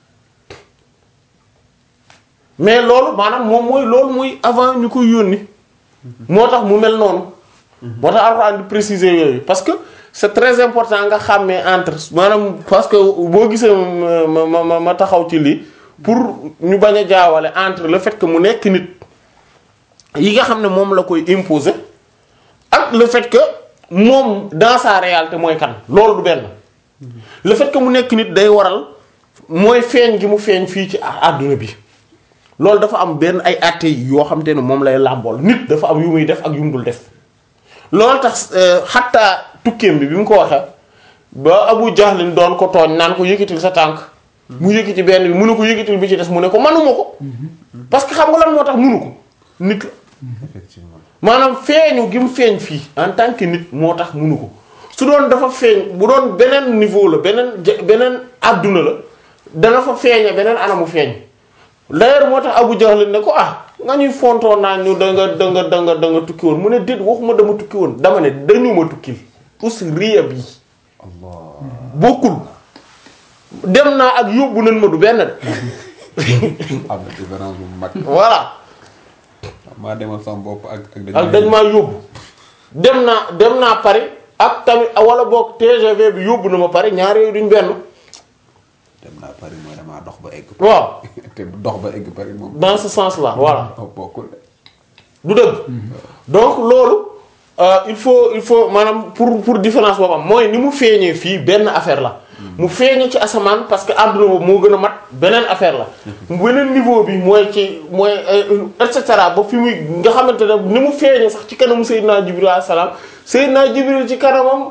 mais loolu maanaam moom mooy loolu mooy avant ñu koy yónni moo tax mu mel noonu moo tax alxuraan di préciser yooyu parce que c'est très important nga xàmmee entre maanaam parce que boo gisee ma ma ma ma taxaw ci lii pour ñu bañ a jaawale entre le fait que mu nekk nit yi nga xam ne moom la koy imposer ak le fait que moom dans sa réalité mooy kan loolu du benn le fait que mu nekk nit day waral mooy feeñ gi mu feeñ fii ci àdduna bi loolu dafa am benn ay atte yoo xam te ne moom lay làmbool nit dafa am yu muy def ak yu mu dul def loolu tax xattaa tukkeem bi bi mu ko waxee ba Abu Jahlin doon ko tooñ naan ko yëkkatil sa tànk mu yëkkati benn bi mu ne ko yëkkatil bi ci des mu ne ko manuma ko parce que xam nga lan moo tax munu ko nit la effectivement maanaam feeñu gi mu feeñ fii en tant que nit moo tax munu ko su doon dafa feeñ bu doon beneen niveau la beneen ja- beneen àdduna la dana fa feeñe beneen anamu feeñ d'ailleurs moo tax Abu Jahl ne ko ah nga ñuy fontoon naa ñu da nga da nga da nga da nga tukki woon mu ne déet waxuma dama tukki woon dama ne dañu ma tukkil us riya bi allah bokkul dem naa ak yóbbu nañ ma du benn de am na différence bu mag voilà maa demal sama bopp ak ak ak dañ maa yóbbu dem naa dem naa Paris ak tamit wala boog TGV bi yóbbu na ma Paris ñaar yooyu duñ benn dem naa Paris mooy damaa dox ba egg waaw te dox ba egg Paris moom dans ce sens là voilà oh, bokkul de du dëgg donc loolu euh, il faut il faut maanaam pour pour différence boobu am mooy ni mu feeñee fii benn affaire la mu feeñee ci asamaan parce que àdduna boobu moo gën a mat beneen affaire la beneen niveau bi mooy ci mooy euh, et cetera ba fi muy nga xamante ne ni mu feeñee sax ci kanamu Seydina Jibril alayhi salaam Seydina Jibril ci kanamam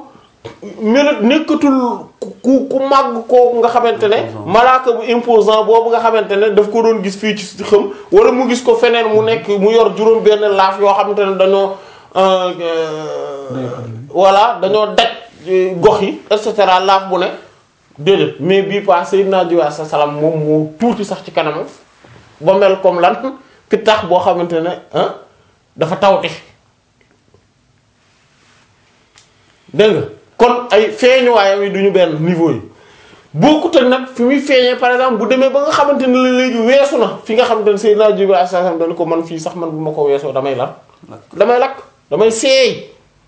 melut nekkatul ku ku màgg kooku nga xamante ne malaaka bu imposant boobu nga xamante ne daf ko doon gis fii ci xam wala mu gis ko feneen mu nekk mu yor juróom benn laaf yoo xamante ne dañoo euh, euh, voilà dañoo daj euh, gox yi et cetera laaf bu ne déedéet mais bii pas Seydina Jibril sa salaam moom moo tuuti sax ci kanamam ba mel comme lan ki tax boo xamante ne ah dafa tawte dégg nga kon ay feeñuwaayam yi duñu benn niveau yi bokkut ak nag fi muy feeñee par exemple bu demee ba nga xamante ne la léegi weesu na fi nga xamante ne Seydina Jibril alayhi salaam dañu ko man fii sax man bu ma ko weesoo damay lan damay lakk damay seey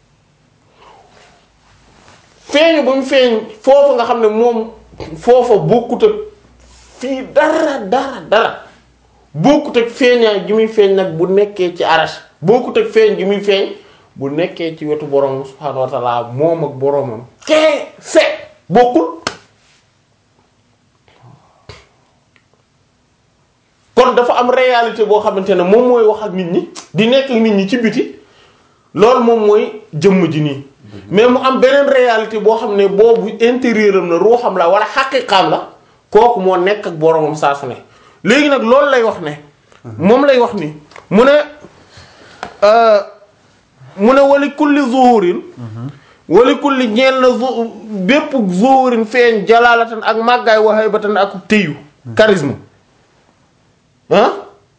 feeñu ba mu feeñ foofu nga xam ne moom foofa bokkut ak fii dara dara dara bokkut ak feeñaay gi muy feeñ nag bu nekkee ci arash bokkut ak feeñ gi muy feeñ bu nekkee ci wetu borom subhaanahu wa ta'ala moom ak boromam kee se bokkul kon dafa am réalité boo xamante ne moom mooy wax ak nit ñi di nekk ak nit ñi ci biti loolu moom mooy jëmm ji nii mais mu am beneen réalité boo xam ne boobu intérieur am la ruuxam la wala xaqiqaam la kooku moo nekk ak boromam saa su ne léegi nag loolu lay wax ne moom lay wax ni mu ne euh, mu ne wali kulli zuhurin wali kulli ñeel na zu bépp zuhurin feeñ jalaalatan ak màggaay wa haybatan ak téyu charisme ah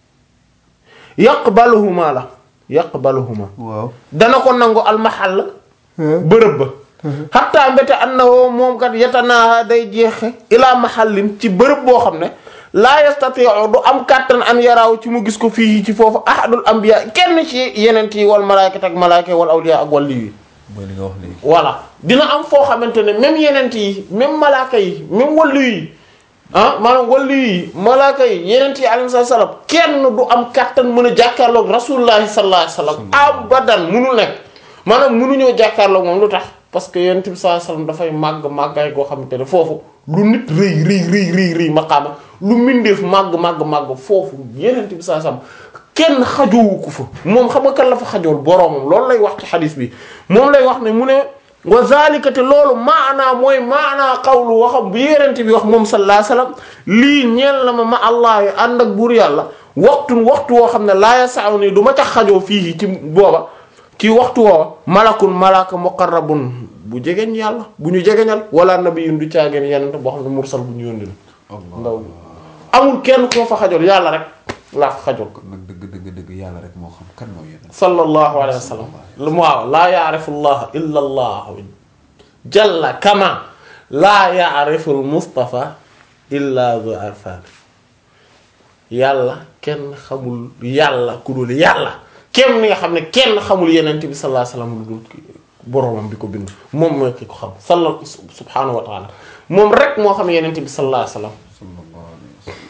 yaqbaluhuma la yaqbaluhuma waaw dana ko nangu almahal bërëb ba xatta mbete annahu moom kat yatanaaha day jeexe ilaa mahallin ci bërëb boo xam ne laa yastati'u du am kàttan an yaraaw ci mu gis ko fii ci foofu ahadul anbiya kenn ci yeneen yi wal malaakat ak malaaka wal awliya ak wàlli yi mooy li nga wax léegi voilà dina am foo xamante ne même yeneen yi même malaaka yi même wàllu yi ah maanaam wàllu yi malaaka yi yeneen yi alayhi salaam kenn du am kàttan mën a jàkkaarloog rasulullahi sallallahu alayhi wasallam abadan munul nekk maanaam munuñoo jàkkaarloog moom lu tax parce que yeneen bi sallallahu alayhi wasallam dafay màgg màggaay goo xamante ne foofu lu nit rëy rëy rëy rëy rëy maqaama lu mindeef màgg màgg màgg foofu yeneen bi sallallahu alayhi wasallam kenn xajoowu ko fa moom xam nga kan la fa xajool boroomam loolu lay wax ci xadis bi moom lay wax ne mu ne wa zalika te loolu maanaa mooy maanaa xawlu waxam bu yérente bi wax moom sallallahu alayhi wasallam lii ñeel na ma ma allah yi ànd ak buur yàlla waxtun waxtu woo xam ne laa yasaw nii du ma tax xajoo fii ci booba ci waxtu woowa malakun malaka muqarrabun bu jegeñ yàlla bu ñu jegeñal wala nabiyun du caageen yenente boo xam ne mursal bu ñu yónni la ndaw amul kenn koo fa xajool yàlla rek laa fa xajool kon nag dëgg dëgg dëgg yàlla rek moo xam kan mooy yeneen sallallahu alayhi wa sallam waaw laa yaarifu llah illa allah jalla kama laa yaarifu al mustafa illa zu arfan yàlla kenn xamul yàlla ku dul yàlla kenn ni nga xam ne kenn xamul yenent bi sallallahu alayhi wa sallam lu dul boroomam bi ko bind moom mooy ki ko xam salla subhanahu wa taala moom rek moo xam yenent bi sallallahu alayhi wa sallam sallallahu alayhi wa sallam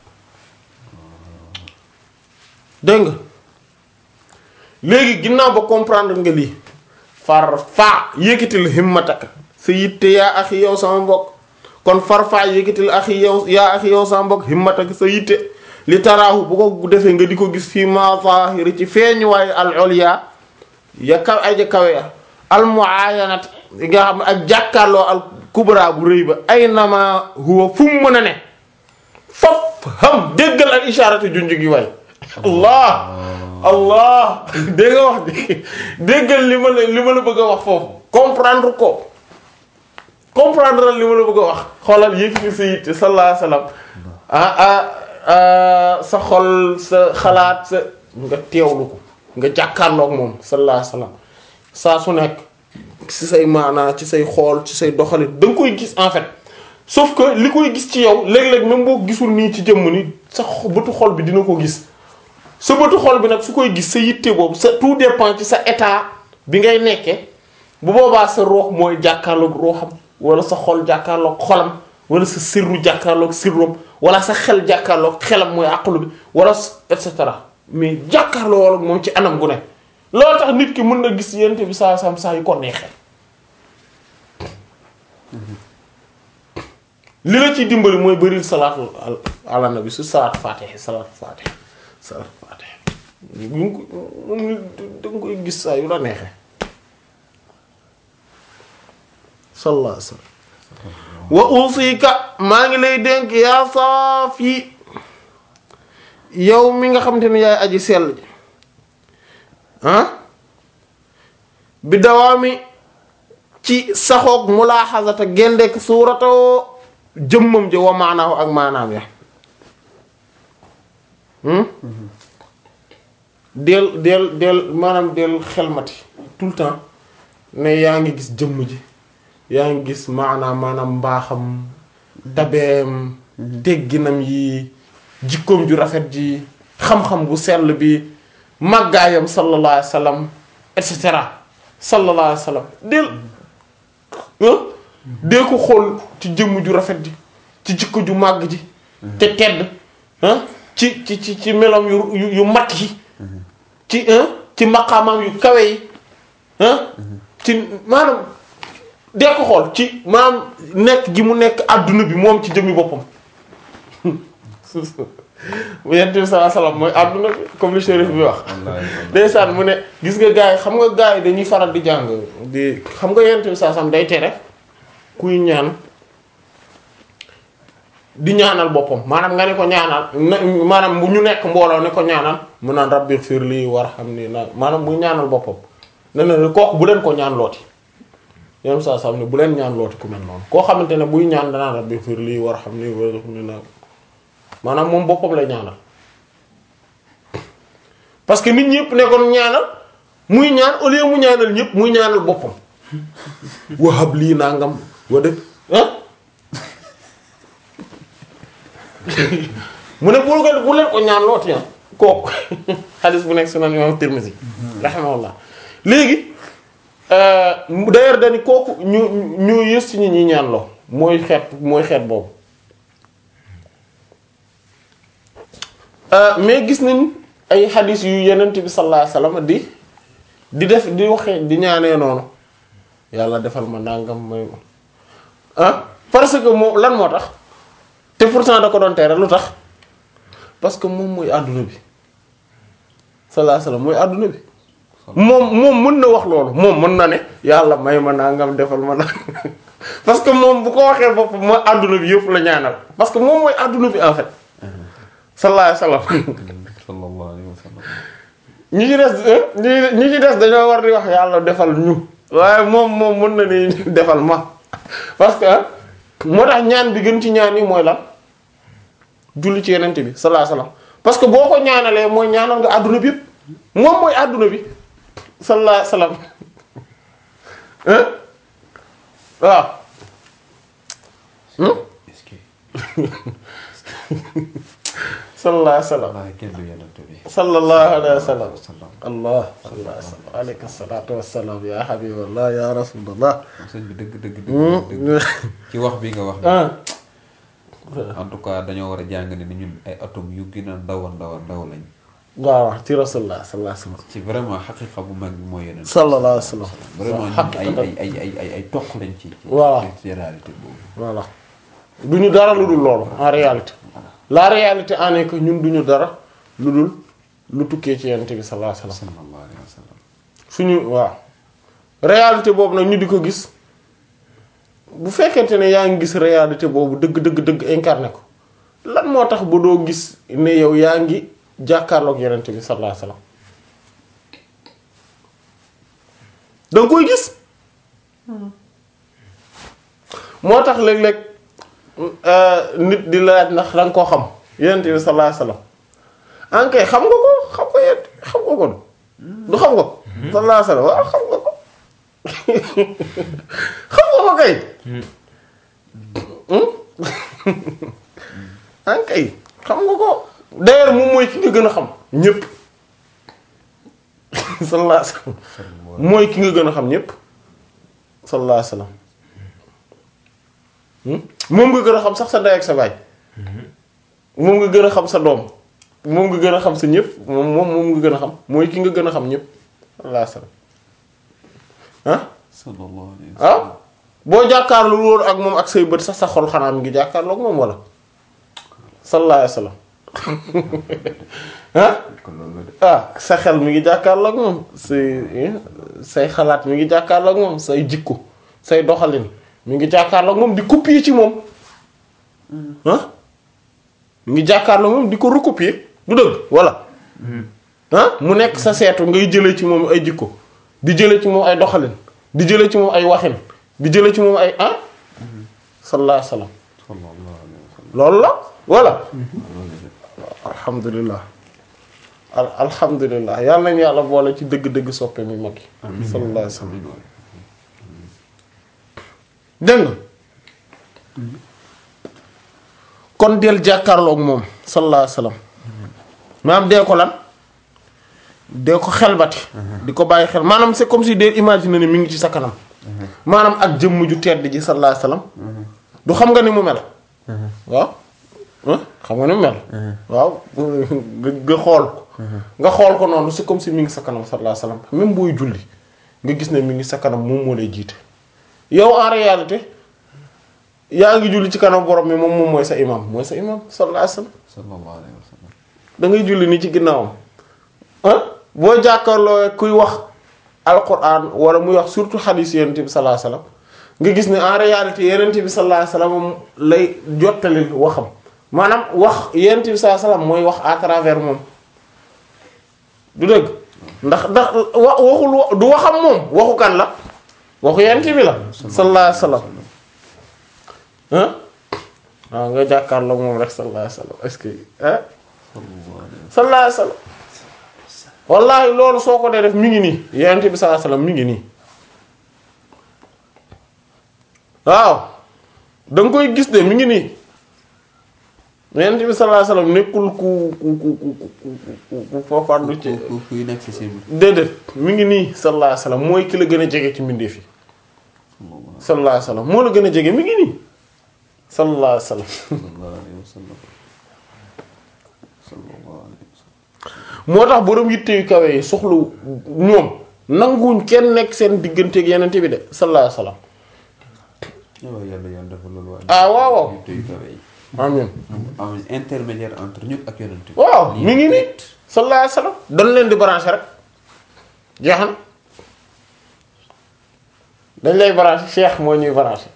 dégg nga léegi ginnaaw ba comprendre nga lii far faa yëkkatil himmataka sa yitte yaa axi yow sama mbokk kon far faa yëkkatil axi yow yaa axi yow sama mbokk himmataka sa yitte li taraahu bu ko defee nga di ko gis fii ma zahiri ci feeñuwaay al ulya ya kaw ay ja kawe ya al muayanat nga xam ne ak jàkkaarloo al kubra bu rëy ba ay nama huwa fu mu mën a ne fop xam déggal al isharatu junj gi waay allah allah dégg nga wax di déggal li ma la li ma la bëgg a wax foofu comprendre ko comprendre li ma la bëgg a wax xoolal yëkkati sa yitte sallallahu alayhi wasallam ah ah ah sa xol sa xalaat sa nga teewlu ko nga jàkkaarloog moom sallallahu alayhi wasallam saa su nekk ci say maanaa ci say xool ci say doxalin da nga koy gis en fait sauf que li koy gis ci yow léeg-léeg même boo gisul nii ci jëmm ni sa bëtu xol bi dina ko gis sa bëtu xol bi nag su koy gis sa yitte boobu sa tout dépend ci sa état bi ngay nekkee bu boobaa sa roox mooy jàkkaarloog rooxam wala sa xol jàkkaarloog xolam wala sa sirru jàkkaarloog sirrom wala sa xel jàkkaarloog xelam mooy àqulu bi wala et cetera mais jàkkaarloo wala moom ci anam gu ne loolu tax nit ki mën na gis yente bi saa sam saa yu ko neexee li la ciy dimbali mooy bëril salaatu ala nabi su salaatu faatiha salaatu faatiha salaatu faatiha bu ngi ko moom da nga koy gis saa yu la neexee sallallahu alayhi wasallam wa usika maa ngi lay dénk yaa saafi yow mi nga xamante ne yaay aji sell ji ah bi dawaami ci saxoog mulaaxasata gendek suuratoo jëmmam ji wa maanaahu ak maanaam ya hmm? del del del maanaam del xelmati tout le temps ne yaa ngi gis jëmm ji yaa ngi gis maanaam maanaam mbaaxam tabeem tegginam yi jikkoom ju rafet ji xam-xam bu sell bi màggaayam sallallahu alayhi wa sallam et cetera sallallahu alayhi wa sallam del ah dee ko xool ci jëmm ju rafet ji ci jikko ju màgg ji te tedd ah ci ci ci ci melam yu yu yu mat yi ci ah ci maqaamam yu kawe yi ah ci maanaam dee ko xool ci maanaam nekk gi mu nekk adduna bi moom ci jëmmi boppam bu yent bi sallallahu alayhi wasallam mooy adduna bi comme le shérif bi wax ndeysaan mu ne gis nga gars yi xam nga gars yi dañuy faral di jàng di xam nga yent bi sallallahu alayhi wasallam day tere kuy ñaan di ñaanal boppam maanaam nga ne ko ñaanal na maanaam bu ñu nekk mbooloo ne ko ñaanal mu naan rabbi fir lii war xam ni na maanaam muy ñaanal boppam ne na kooku bu leen ko ñaan looti yéen saa sam ne bu leen ñaan looti ku mel noonu koo xamante ne buy ñaan danaan rabbi fir lii war xam ni war xam ni na maanaam moom boppam lay ñaanal parce que nit ñëpp nekkoon ñaanal muy ñaan au lieu mu ñaanal ñëpp muy ñaanal boppam wahab lii nangam wa def ah mu ne bul ko bu leen ko ñaan looti ah kooku xadis bu nekk sunan imam Tirmidhi rahimahullah léegi d'ailleurs dani kooku ñu ñu yës ci ñi ñi ñaan loo mooy xeet mooy xeet boobu mais gis nañ ay xadis yu yenent bi sallallahu alayhi wasallam di di def di waxee di ñaanee noonu yàlla defal ma nangam may ah parce que moom lan moo tax te pourtant da ko doon tere lu tax parce que moom mooy àdduna bi sallallahu alayhi wasallam mooy àdduna bi moom moom mën na wax loolu moom mën na ne yàlla may ma nangam defal ma nangam parce que moom bu ko waxee bopp mooy àdduna bi yëpp la ñaanal parce que moom mooy àdduna bi en fait sallallahu alayhi wasallam sallallahu alayhi wa sallam ñi ci des ñi ñi ci des dañoo war di wax yàlla defal ñu waaye moom moom mën na ni defal ma parce que moo tax ñaan bi gën ci ñaan yi mooy lan julli ci yenente bi sallallahu alayhi wasallam parce que boo ko ñaanalee mooy ñaanal nga àdduna bi yëpp moom mooy àdduna bi sallallahu alayhi wasallam hein waaw hmm est-ce que sallallahu alayhi wasallam wallaahi kenn du yonent bi sallallahu alayhi wasallam sallam allah allah alayka salatu wassalam ya habiballah ya rasulullah sëñ bi dëgg dëgg dëgg dëgg ci wax bi nga wax ni ah en tout cas dañoo war a jàng ne ni ñun ay atome yu gën a ndaw a ndaw a ndaw lañ waaw ci rasulullah sallallahu alayhi wasallam ci vraiment xaqiqa bu mag bi mooy yonent sallallahu alayhi wasallam vraiment ñun ay ay ay ay ay ay toq lañ ci ci Voilà. ci réalité boobu voilà du ñu dara lu dul loolu en réalité la réalité en est que ñun du ñu dara lu dul lu tukkee ci yonent bi sallallahu alayhi wasallam sallallahu alayhi wa sallam suñu waaw réalité boobu nag ñu di ko gis bu fekkente ne yaa ngi gis réalité boobu dëgg dëgg dëgg incarné ko lan moo tax ba doo gis ne yow yaa ngi jàkkaarloog yonent bi sallallahu alayhi wasallam da nga koy gis moo tax léeg-léeg euh, nit di laaj ndax da nga koo xam yonent bi sallallahu alayhi wasallam ankay xam nga ko xam nga yent xam nga ko du xam nga ko sallallahu alayhi wasallam waaw xam nga ko xam nga ko kay ankay xam nga ko d'ailleurs moom mooy ki nga gën a xam ñépp sallallahu alayhi wasallam mooy ki nga gën a xam ñépp sallallahu alayhi wasallam Hmm? moom nga gën a xam sax sa ndey ak sa baay moom nga gën a xam sa doom moom nga gën a xam sa ñëpp moom moom moom nga gën a xam mooy ki nga gën a xam ñëpp sallallahu alayhi wasallam ah sallallahu alayhi wa ah sallam boo jàkkaarloo woon ak moom ak say bët sax sa xol xanaa mi ngi jàkkaarloo ak moom wala sallallahu alayhi wasallam ah kon loolu de ah sa xel mi ngi jàkkaarloo ak moom say say xalaat mi ngi jàkkaarloo ak moom say jikko say doxalin mi ngi jàkkaarloog moom di copier ci moom ah mi ngi jàkkaarloog moom di ko recopier du dëgg walla ah mu nekk sa seetu ngay jëlee ci moom ay jikko di jëlee ci moom ay doxalin di jëlee ci moom ay waxin di jëlee ci moom ay ah sallallahu alayhi wasallam sallallahu alayhi wa sallam loolu la voilà loolu la alhamdulilah al alhamdulilah yàlla nañu yàlla boole ci dëgg-dëgg soppe mi mag yi sallallahu alayhi wasallam amiin waay dégg nga kon del jàkkaarloog moom sallallahu alayhi wasallam maanaam dee ko lan dee ko xelbati di ko bàyyi xel maanaam c'est comme si dee imaginer ne mi ngi ci sa kanam maanaam ak jëmm ju tedd ji sallallahu alayhi wasallam du xam nga ni mu mel waaw ah xam nga ni mu mel waaw nga nga xool ko nga xool ko noonu c'est comme si mi ngi sa kanam sallallahu alayhi wasallam même booy julli nga gis ne mi ngi sa kanam moom moo lay jiite yow en réalité yaa ngi julli ci kanam borom mi moom moom mooy sa imam mooy sa imam sallallahu alayhi wasallam sallallahu alayhi wa sallam da ngay julli ni ci ginnaawam ah boo jàkkaarloo kuy wax alquran wala muy wax surtout hadith yonent bi sallallahu alayhi wasallam nga gis ne en réalité yonent bi sallallahu alayhi wasallam lay jottali waxam maanaam wax yonent bi sallallahu alayhi wasallam mooy wax à travers moom du dëgg ndax ndax wa waxul wa- du waxam moom waxu kan la waxu yonent bi la sallallahu alayhi wasallam ah waaw nga jàkkaarloo moom rek sallallahu alayhi wasallam est-ce que ah sallallahu alayhi wa sallallahu alayhi wasallam wallahi loolu soo ko dee def mi ngi nii yonent bi sallallahu alayhi wasallam mi ngi nii waaw da nga koy gis de mi ngi nii yonent bi sallallahu alayhi wasallam nekkul ku ku ku ku ku ku foofandu ci sallam ku kuy inaccessible déedéet mi ngi nii sallallahu alayhi wasallam mooy ki la gën a jege ci mbindeef yi sallallahu alayhi wasallam moo la gën a jege mi ngi nii sallallahu alayhi wasallam sallallahu alayhi wa sallam sallallahu alayhi wa sallam moo tax borom yitte yu kawe yi soxlu ñoom nanguwuñ kenn nekk seen digganteeg yeneen bi de sallallahu alayhi wasallam waaw yàlla yàlla dafa loolu waa Ah, waaw, waaw. yitte yu kawe yi amiin am intermédiaire entre ñun ak yonent bi waaw Lii mi ngi nii direct. sallallahu alayhi wasallam dañ leen di branché rek jeex na dañ lay branché cheikh moo ñuy branché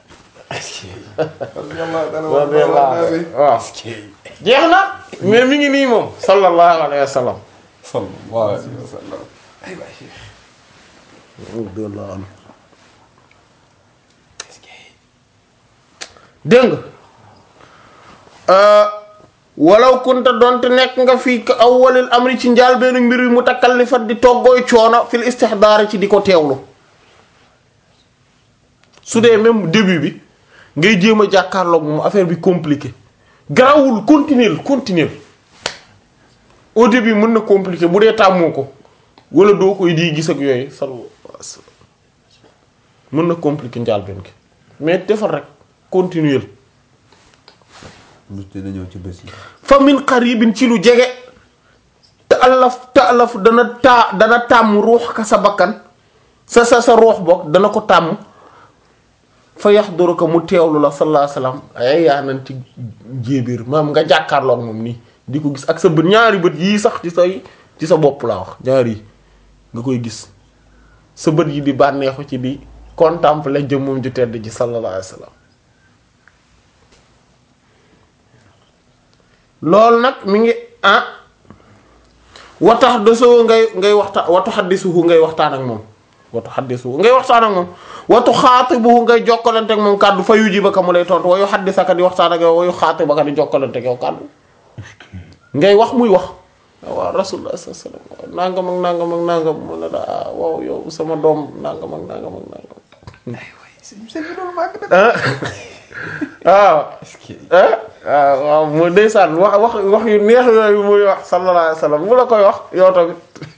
waaw jeex na mais mi ngi nii moom sallallahu alayhi wasallam sallallahu alayhi wa sallam ay waay dégg nga walaw kunta donte nekk nga fii ka awwalil amri ci njaal benn mbir wi mu takallifat di toggooy coono fil istihdaar ci di ko teewlu su dee même début bi ngay jéem a jàkkaarloog moom affaire bi compliqué garawul continuer continuer au début mën na compliqué bu dee tàmmoo ko wala doo koy di gis ak yooyu sallallahu alayhi wasallam mën na compliqué njaal benn gi mais defal rek continuer lu dina ñëw ci bés yi fa min qaribin ci lu jege te alaf te alaf dana taa dana tàmm ruux ka sa bakkan sa sa sa ruux boog dana ko tàmm fa yaxduruka mu teewlu la sallallahu alayhi wasallam ay yaa nan ci jéebir maam nga jàkkaarloog moom nii di ko gis ak sa bët ñaari bët yii sax ci say ci sa bopp laa wax ñaari yi nga koy gis sa bët yi di bànneexu ci di contempler jëmmum ju tedd ji sallallahu alayhi wasallam loolu nag mi ngi ah watax desoo ngay ngay waxtaan watu xaddisuhu ngay waxtaan ak moom watu xaddisuhu ngay waxtaan ak moom watu xaatibuhu ngay jokkalante ak moom kàddu fa yuji ba ka mu lay tontu wayu xaddisaka di waxtaan ak yow wayu xaati ba ka di jokkalante ak yow kàddu ngay wax muy wax waaw rasulullah sallallahu alayhi wasallam nangam ak nangam ak nangam mu ne la ah waaw yow sama doom nangam ak nangam ak nangam ah waaw ah waaw waaw mu ndeysaan wax wax wax yu neex yooyu muy wax sallallahu alayhi wasallam bu la koy wax yow tamit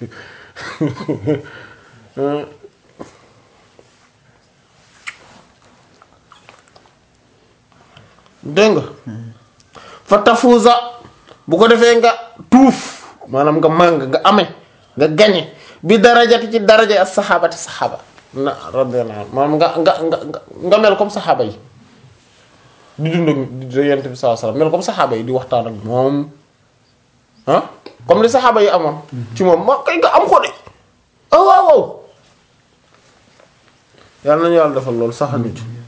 dégg nga fa tafuza bu ko defee nga tuuf maanaam nga màng nga ame nga gañe bi darajati ci daraja as saxaabati saxaaba na radiyallahu anhu maanaam nga nga nga nga- nga mel comme saxaaba yi di dund ak di yonent bi sallallahu alayhi wasallam mel comme saxaaba yi di waxtaan ak moom ah comme li saxaaba yi amoon ci moom ma kay nga am ko de ah waaw waaw yàlla nañu yàlla defal loolu sax nit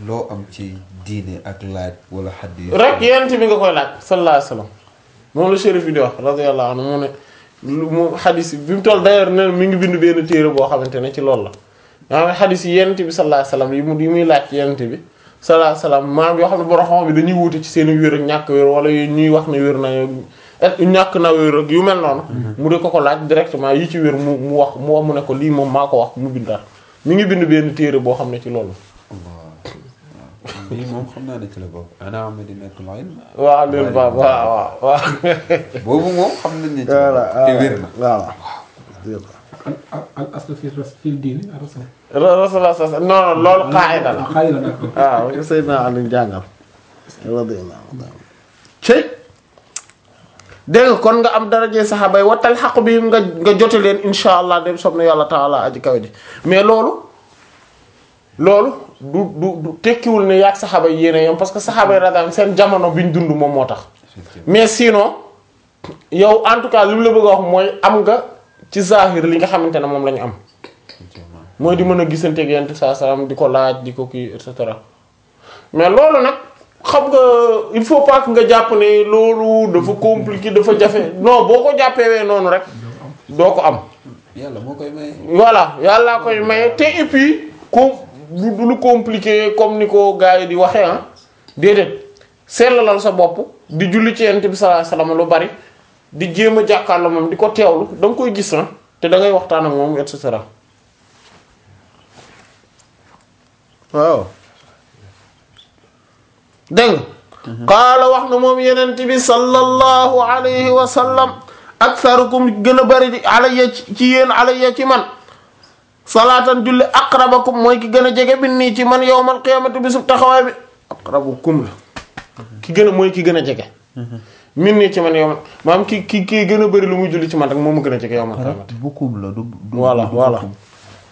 loo am ci diine ak laaj wala xaddi rek yent bi nga koy laaj sallallahu alayhi wasallam moom la shérif bi di wax radiyallahu anhu mu ne lu mu xadis yi bi mu toll d'ailleurs ne mi ngi bind benn téere boo xamante ne ci loolu la nga xam ne xadis yi yent bi sallallahu alayhi wasallam yi mu yi muy laaj ci yent bi sallallahu alayhi wasallam maanaam yoo xam ne borom xam bi dañuy wuute ci seen wér ak ñàkk wér wala yu ñuy wax ne wér na ak ñàkk na wér ak yu mel noonu mu de ko ko laaj directement yi ci wér mu mu wax mu wax mu ne ko lii moom maa ko wax mu bindaat mi ngi bind benn téere boo xam ne ci loolu Allah waaw lii moom xam naa ne ci la bokk ana madinatul ilm waaw leen ba waaw waaw waaw boobu moom xam nañ ne ci la bokk te wér na voilà al al al aslu fi ras fil diini rasul. rasulullah sa non non loolu qaida la ah xaaral d'accord. waaw Seydina Ali jàngal radiyallahu anhu cey dégg nga kon nga am daraje saxaaba yi wattal xaq bi nga nga jote leen insha allah dem sob na yàlla taala aji kaw ji mais loolu loolu du du du tekkiwul ne yaag saxaaba yi yéene yam parce que saxaaba yi radiyallahu seen jamono bi ñu dund moom moo tax mais sinon yow en tout cas li mu la bëgg a wax mooy am nga ci zahir li nga xamante ne moom la ñu am mooy di mën a gisanteeg yent saa salaam di ko laaj di ko kii et cetera mais loolu nag xam nga il faut pas que nga jàpp ne loolu dafa compliqué dafa jafe non boo ko jàppewee noonu rek doo ko am yàlla moo koy may voilà yàllaa koy maye te et puis com du du lu compliqué comme ni ko gars yi di waxee ah déedéet sellalal sa bopp di julli ci yent bi sallallahu alayhi wasallam lu bari di jéem a jàkkaarloo moom di ko teewlu da nga koy gis ah te da ngay waxtaan ak moom et cetera waaw dégg nga qaala wax na moom yenent bi sallallahu alayhi wa sallam aktharukum gën a bari di alayya ci ci yéen alayya ci man salaatan julli aqrabakum mooy ki gën a jege bi nii ci man yawmal qiyamati bi sub taxawaay bi aqrabukum la ki gën a mooy ki gën a jege min nii ci man yawmal maam ki ki ki gën a bari lu muy julli ci man rek moom mu gën a jege yawmal qiyamati bukkum la du du voilà du voilà bukkum.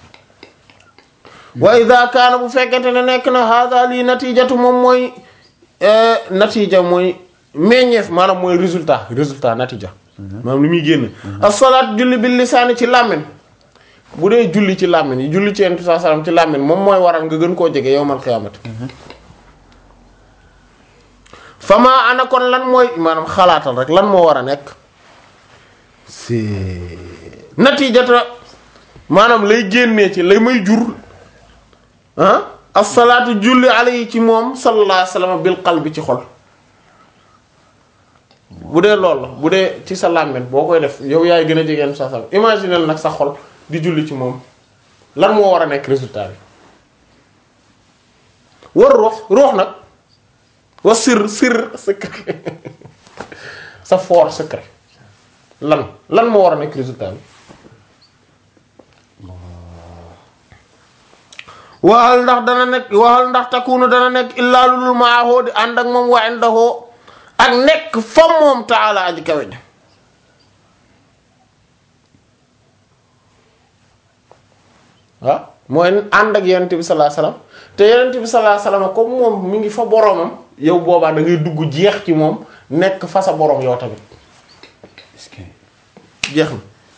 wa ida kaana bu fekkente ne nekk na hada lii natijatu moom mooy natija mooy meññeef maanaam mooy résultat résultat natija maanaam li muy génn as-salaat julli bil lisaani ci làmmiñ bu dee julli ci làmmiñ yi julli ci yentu saa salaam ci làmmiñ moom mooy waral nga gën koo jege yowmal xiyaamati fama ana kon lan mooy maanaam xalaatal rek lan moo war a nekk si natijata maanaam lay génnee ci lay may jur ah asalaatu julli alayhi ci moom sallallahu alayhi wasallam bil qalbi ci xol bu dee loolu la bu dee ci sa làmmiñ boo koy def yow yaay gën a jegeen sa sal imaginel nag sa xol di julli ci moom lan moo war a nekk résultat bi war ruux ruux nag wa sir sir secret sa fort secret lan lan moo war a nekk résultat bi waxal ndax dana nekk waxal ndax takunu dana nekk illaa lulul maahoo di ànd ak moom wa indahoo ak nekk fa moom taala aji kawe ji waaw mooy ànd ak yonent bi sallallahu alayhi wasallam te yonent bi sallallahu alayhi wasallam comme moom mi ngi fa boromam yow boobaa da ngay dugg jeex ci moom nekk fa sa borom yow tamit est-ce que jeex na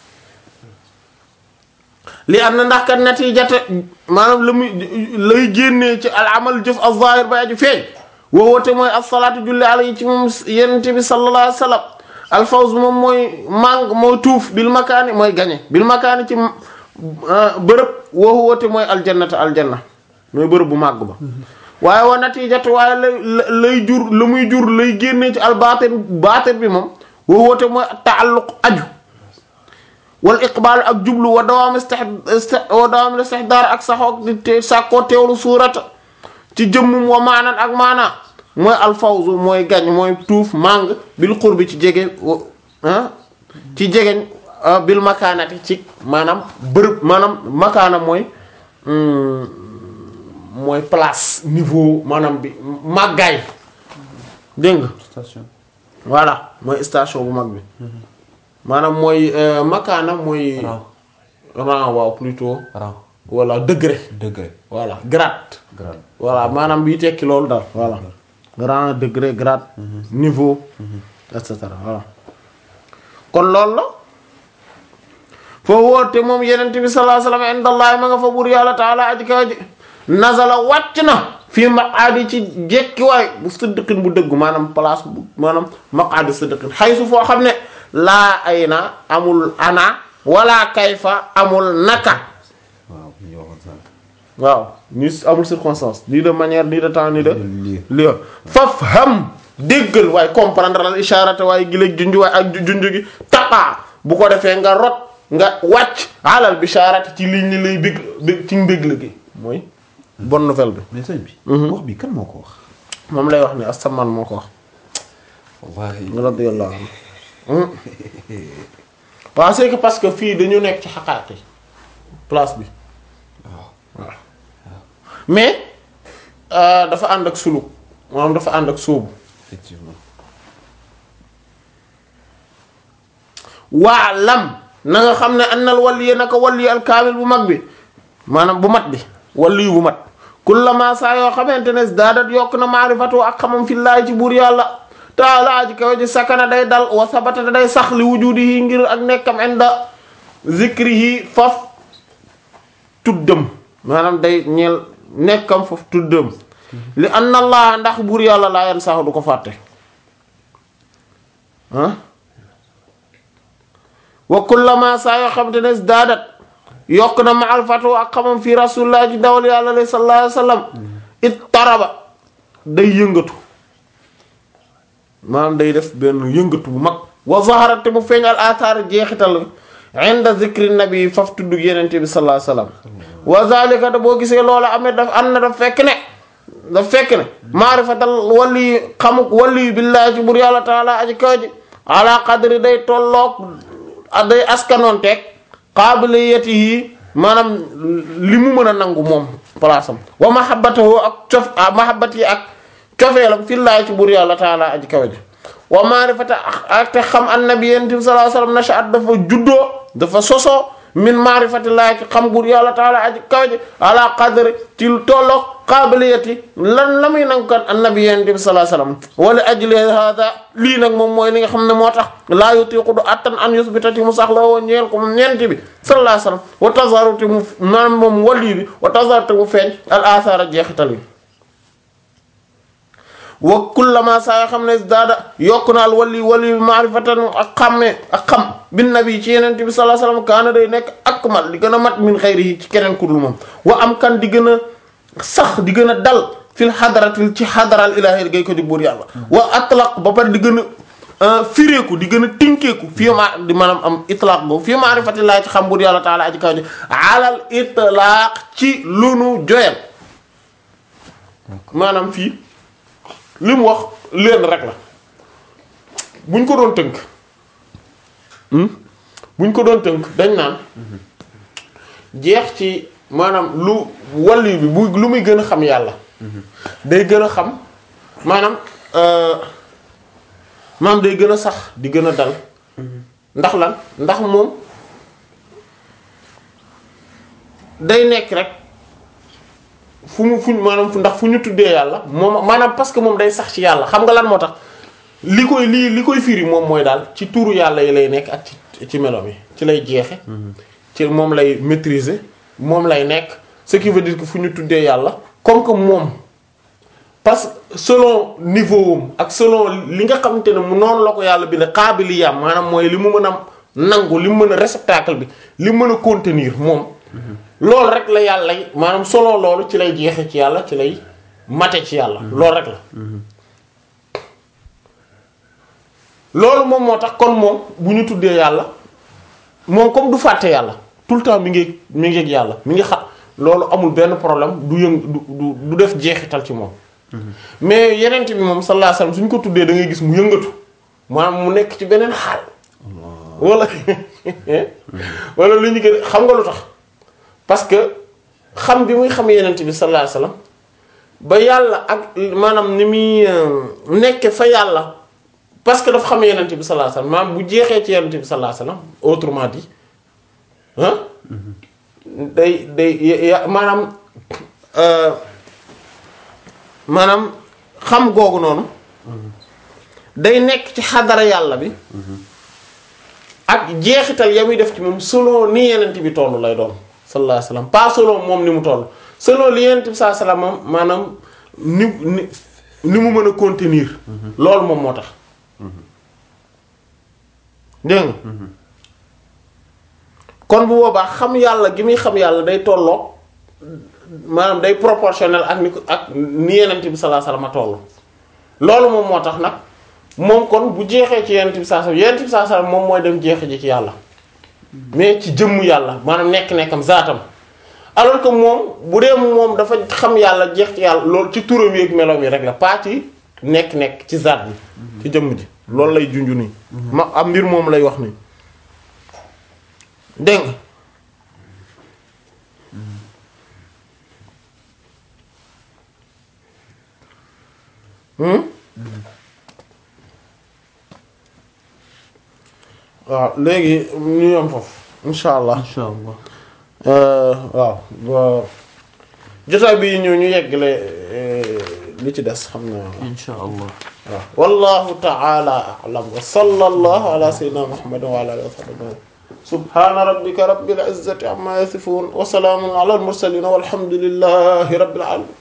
li am na ndax kat natijata maanaam la muy lay génnee ci al amal jëf al zahir ba aju feeñ woowoote mooy as-salaatu julli alayhi ci moom yonent bi sallallahu alayhi wasallam al fawz moom mooy màng mooy tuuf bil makaani mooy gañe bil makaani ci bërëb woowoote mooy aljannata aljanna mooy bërëb bu màgg ba waaye wa natijatu waaye lay lay jur la muy jur lay génnee ci al baatin baatin bi moom woowoote mooy taalluq aju wal iqbaal ak jublu wa dawaam istih wa dawaam istihdaar ak saxoog di te sàkkoo teewlu suurata ci jëmmum wa maanan ak maana mooy alfawzu mooy gañ mooy tuuf màng bil qurbi ci jege ah ci jegeñ bil makaanati ci maanaam bërëb maanaam makaana mooy mooy place niveau maanaam bi màggaay dégg nga station voilà mooy station bu mag bi maanaam mooy makaana mooy rang rang waaw plutôt rang voilà degré degré voilà grade grade voilà maanaam bii tekki loolu daal voilà rang degré grade niveau et cetera voilà kon loolu la foo woote moom yenent bi sallallahu alayhi wasallam indallahi ma nga fa buur yàlla taala aji kaw ji nazala wàcc na fii maqaadi ci jekkiwaay bu siddiqin bu dëgg maanaam place bu maanaam maqaadi siddiqin xaysu foo xam ne laa ay na amul ana wala kayfa amul naka waaw ñu waxoon sànq. waaw ni amul circonstance ni de manière ni de temps ni de lii. lieu faf ham déggal waaye comprendre al isharata waaye giléeg junj waaye ak junj gi taqaa bu ko defee nga rot nga wàcc alal bisharati ci liñ li lay bég bég ci mbég la gi mooy bonne nouvelle bi mais sëñ bi. wax bi kan moo ko wax. moom lay wax ni asamaan moo ko wax wallaahi. radiyallahu anhu waaw c'est que parce que fii dañu nekk ci xaqaaqi place bi waaw. mais euh, dafa ànd ak suluk maanaam dafa ànd ak sóobu effectivement. waa lam na nga xam ne annal waliya naka waliyu alkaamil bu mag bi maanaam bu mat bi waliyu bu mat kullama saa yoo xamante ne daadat yokk na maarifatu ak xamam fillaahi ci buur yàlla taala ji kaw ji sakana day dal wa sabata day sax li wujudihi ngir ak nekkam inda zikrihi faf tuddam maanaam day ñeel nekkam faf tuddam li anna allah ndax buur yàlla laa yan sax du ko fàtte ah wa kullama saa yoo xamante ne daadat yokk na ma alfatu ak xamam fii rasulullah ci dawal yàlla lay sallallahu alayhi wa sallam it taraba day yëngatu maanaam day def benn yëngatu bu mag wa zaharat te mu feeñ al athar jeexital inda zikri nabi faf tudd yenente bi sallallahu alayhi wa sallam wa zalika da boo gisee loola amee daf am na daf fekk ne daf fekk ne maarifatal wali xamuk wali billahi ci bur yàlla taala aji kaw ji ala qadri day tolloog day askanoon teeg qaabiliyatihi maanaam li mu mën a nangu moom place am wa mahabbatahu ak cof mahabbati ak cofeelam fillaahi ci bur yàlla taala aji kaw ji wa maarifata ak te xam annabi yonent bi sallallahu alayhi wasallam nashaat dafa juddoo dafa sosoo min maarifatillaahi ci xam bur yàlla taala aji kaw ji ala qadri ci tolloog qaabiliyati lan la muy nangu kan annabi yonent bi sallallahu alayhi wasallam wala ajli hada lii nag moom mooy li nga xam ne moo tax laa yutiqu du attan an yusbitati mu sax la woo ñeel ko moom ñeenti bi sallallahu alayhi wasallam wa tazaruti mu maanaam moom wali bi wa tazaruti mu feeñ al athara jeexital yi wa kullama saa yoo xam ne daada yokk na al wali wali maarifatan ak xàmmee ak xam bin nabi ci yeneen bi sallallahu alayhi wasallam kaana day nekk akmal di gën a mat min xayrihi ci keneen ku dul moom wa am kan di gën a sax di gën a dal fil xadaratil ci xadaral ilaahi gay ko di buur yàlla wa atlaq ba pare di gën a fireeku di gën a tinkeeku fii ma di maanaam am itlaq boobu fii maarifatillaahi ci xam buur yàlla taala aji kaw ji alal itlaq ci lu nu joyal maanaam fii li mu wax leen rek la buñ ko doon tënk buñ ko doon tënk dañ naan jeex ci maanaam lu wàllu bi bu lu muy gën a xam yàlla day gën a xam maanaam maanaam day gën a sax di gën a dal ndax lan ndax moom day nekk rek fu mu fu maanaam fu ndax fu ñu tuddee yàlla moom maanaam parce que moom day sax ci yàlla xam nga lan moo tax li koy lii li koy firi moom mooy daal ci tuuru yàlla yi lay nekk ak ci ci melo mi ci lay jeexe ci moom lay maîtriser moom lay nekk ce qui veut dire que fu ñu tuddee yàlla comme que moom parce que selon niveau am ak selon li nga xamante ne mu noonu la ko yàlla bi ne qaabiliyam maanaam mooy li mu mën a nangu li mu mën a réceptacle bi li mu mën a contenir moom loolu rek la yàlla maanaam selon loolu ci lay jeexe ci yàlla ci lay mate ci yàlla loolu rek la loolu moom moo tax kon moom bu ñu tuddee yàlla moom comme du fàtte yàlla tout le temps mi ngi mi ngi ak yàlla mi ngi xam loolu amul benn problème du yëng du du du def jeexital ci moom mais yeneen bi moom sallallahu alayhi wasallam suñ ko tuddee da ngay gis mu yëngatu maanaam mu nekk ci beneen xaal wala wala lu ñu gën xam nga lu tax parce que xam bi muy xam yeneen bi sallallahu alayhi wasallam ba yàlla ak maanaam ni muy nekke fa yàlla parce que dafa xam yeneen bi sallallahu alayhi wasallam maanaam bu jeexee ci yeneen bi sallallahu alayhi wasallam autrement dit ah day day maanaam maanaam xam googu noonu day nekk ci xadara yàlla bi ak jeexital ya muy def ci moom selon ni yenent bi toll lay doon sallallahu alayhi wasallam pas selon moom ni mu toll selon li yonent bi sallallahu alayhi wasallam maanaam ni ni ni mu mën a contenir loolu moom moo tax dégg nga kon bu boobaa xam yàlla gi muy xam yàlla day tolloo maanaam day proportionnel ak ni ko ak ni yonent bi sallallahu alayhi wasallam toll loolu moom moo tax nag moom kon bu jeexee ci yonent bi sallallahu alayhi wasallam yonent bi sallallahu alayhi wasallam moom mooy dem jeexe ji ci yàlla mais ci jëmmu yàlla maanaam nekk-nekkam zaatam alors que moom bu dee moom dafa xam yàlla jeex ci yàlla loolu ci turam yi ak meloom yi rek la pas ci nekk-nekk ci zaat bi ci jëmm ji loolu lay junju nii ma am mbir moom lay wax nii dégg nga hmm waaw léegi ñu yom foofu insha allah insha allah waaw ba jotaay bi ñu ñu yeggale li ci des xam naa insha allah waaw wallahu ta'ala a'lam wa sallallahu ala sayyidina muhammadin wa ala alihi wa sahbihi subhana rabbika rabbil izzati amma yasifun wa salamun ala al mursalin walhamdulillahi rabbil alamin